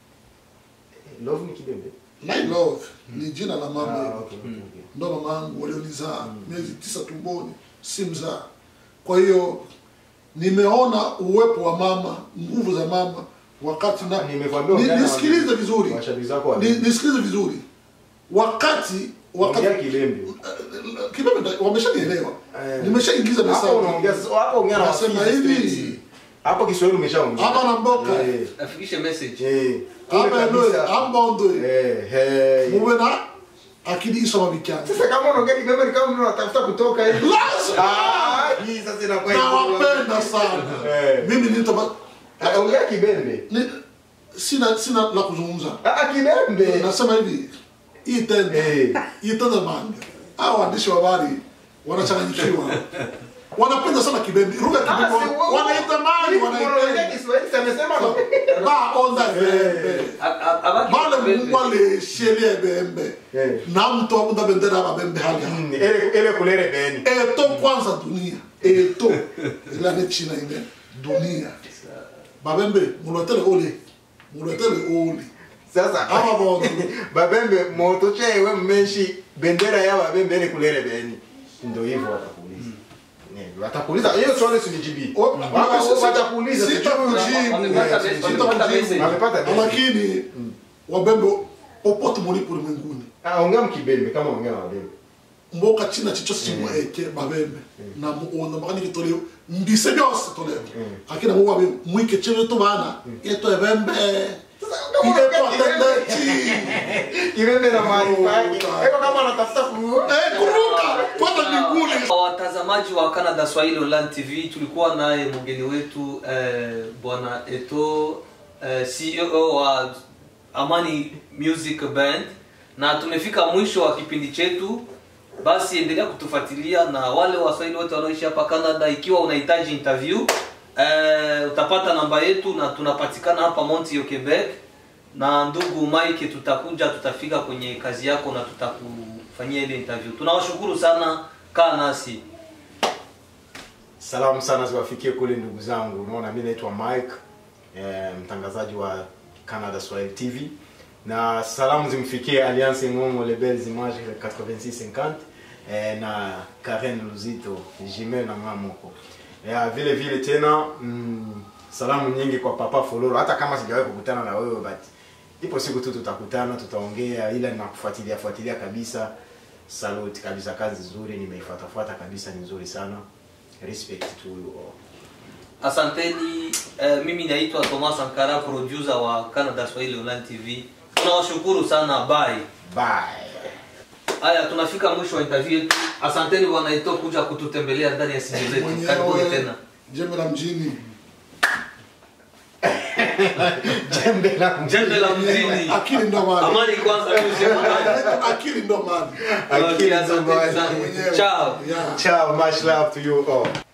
Love ni kibembe. ni love ni jina la mama Ah, hilo. okay, okay, okay. ndo mama yangu walionizaa miezi tisa tumboni si mzaa kwa hiyo nimeona uwepo wa mama nguvu za mama wakati na Nimekwambia ni, ongea na nisikilize vizuri Mashabiki zako wa ni, nisikilize vizuri wakati wakati Ongea kibembe. kibebe nda- wameshanielewa Eh. nimeshaingiza Hapo mesa unaongea sasa hapo ongea na Nasema wafizi hivi. streets. Hapo Kiswahili umeshaongea. Hapa na mboka. Eh. afikishe message Eh. Kule aba kabisa. eloe ambondoe Eh, eh. muwe na akili isoma vikyanga Sasa kama unaongea kibembe ni kama mtu anatafuta kutoka hivi. Ah, hii sasa inakuwa nawapenda sana Eh. mimi nitaba Ah, Ongea kibembe. ni, sina sina la kuzungumza Ah, kibembe. nasema hivi hii tenda Eh. hii tenda manga hao waandishi wa habari wanachanganyikiwa wanapenda sana kibembe lugha ya Ah, kibembe si wewe- wanaitamani Hivi unaongea wanaipenda Kiswahili sasa amesema ba onda bembe A- a- abaki bale pembe. mungu aleshelia bembe Eh. na mtu abunda bendera aba bembe hali hapa Mm, ele ele kulere beni. eto kwanza dunia eto ilane china ine dunia babembe mulwetele ole mulwetele ole Sasa aba bondu babembe moto chewe mmeshi bendera ya babembe ele kulere beni. Ndio hivyo watakuuliza. Ne, watakuuliza hiyo swali sinijibii. O- Wata- sisi- Watakuuliza sisi- sijui sitakujibu. Wamepata Yes, message, sitakujibu. wamepata message. Wamepata message. lakini wabembe popote mulipo ulimwenguni Ah, ongea mkibembe kama ongea na babembe. mboka china chichose chimweke babembe na muona makani kitoleo mbise byose toleo akina muwa mwike chebe to bana eto ebembe kama Ile unaongea to atende kibembe. basi Kirembe na mahali pake. Kuruka. Eko kama anatafuta ku eh, kuruka pata mbinguni watazamaji wa Canada Swahili Online TV tulikuwa naye mgeni wetu eh, bwana Eto eh, CEO wa Amani Music Band na tumefika mwisho wa kipindi chetu basi endelea kutufuatilia na wale waswahili wote wanaoishi hapa Canada ikiwa unahitaji interview eh, utapata namba yetu na tunapatikana hapa Montreal Quebec na ndugu Mike tutakuja tutafika kwenye kazi yako na tutakufanyia ile interview tunawashukuru sana kaa nasi Salamu sana ziwafikie kule ndugu zangu. Unaona, mimi naitwa Mike eh, mtangazaji wa Canada Swahili TV, na salamu zimfikie Alliance Ngomo Lebel Images 8650 eh, na Karen Luzito Jimel na Ngamoko. Eh, vile vile tena mm, salamu nyingi kwa Papa Foloro, hata kama sijawahi kukutana na wewe but ipo siku tu tutakutana, tutaongea, ila ninakufuatilia fuatilia kabisa. Salute kabisa, kazi nzuri, nimeifuatafuata kabisa, ni nzuri sana. Respect to you all. asanteni eh, mimi naitwa Thomas Sankara producer wa Canada Swahili Online TV tunawashukuru sana bye Bye. haya tunafika mwisho wa interview yetu asanteni bwana Eto kuja kututembelea ndani ya studio zetu karibuni mwenyewe tena jembe la mjini Jembe la jembe la mjini akili ndo mali amani kwanza akili ndo mali Okay, Akili asanteni ndo mali. sana Mwenyewe. ciao Yeah. Ciao, much love to you all.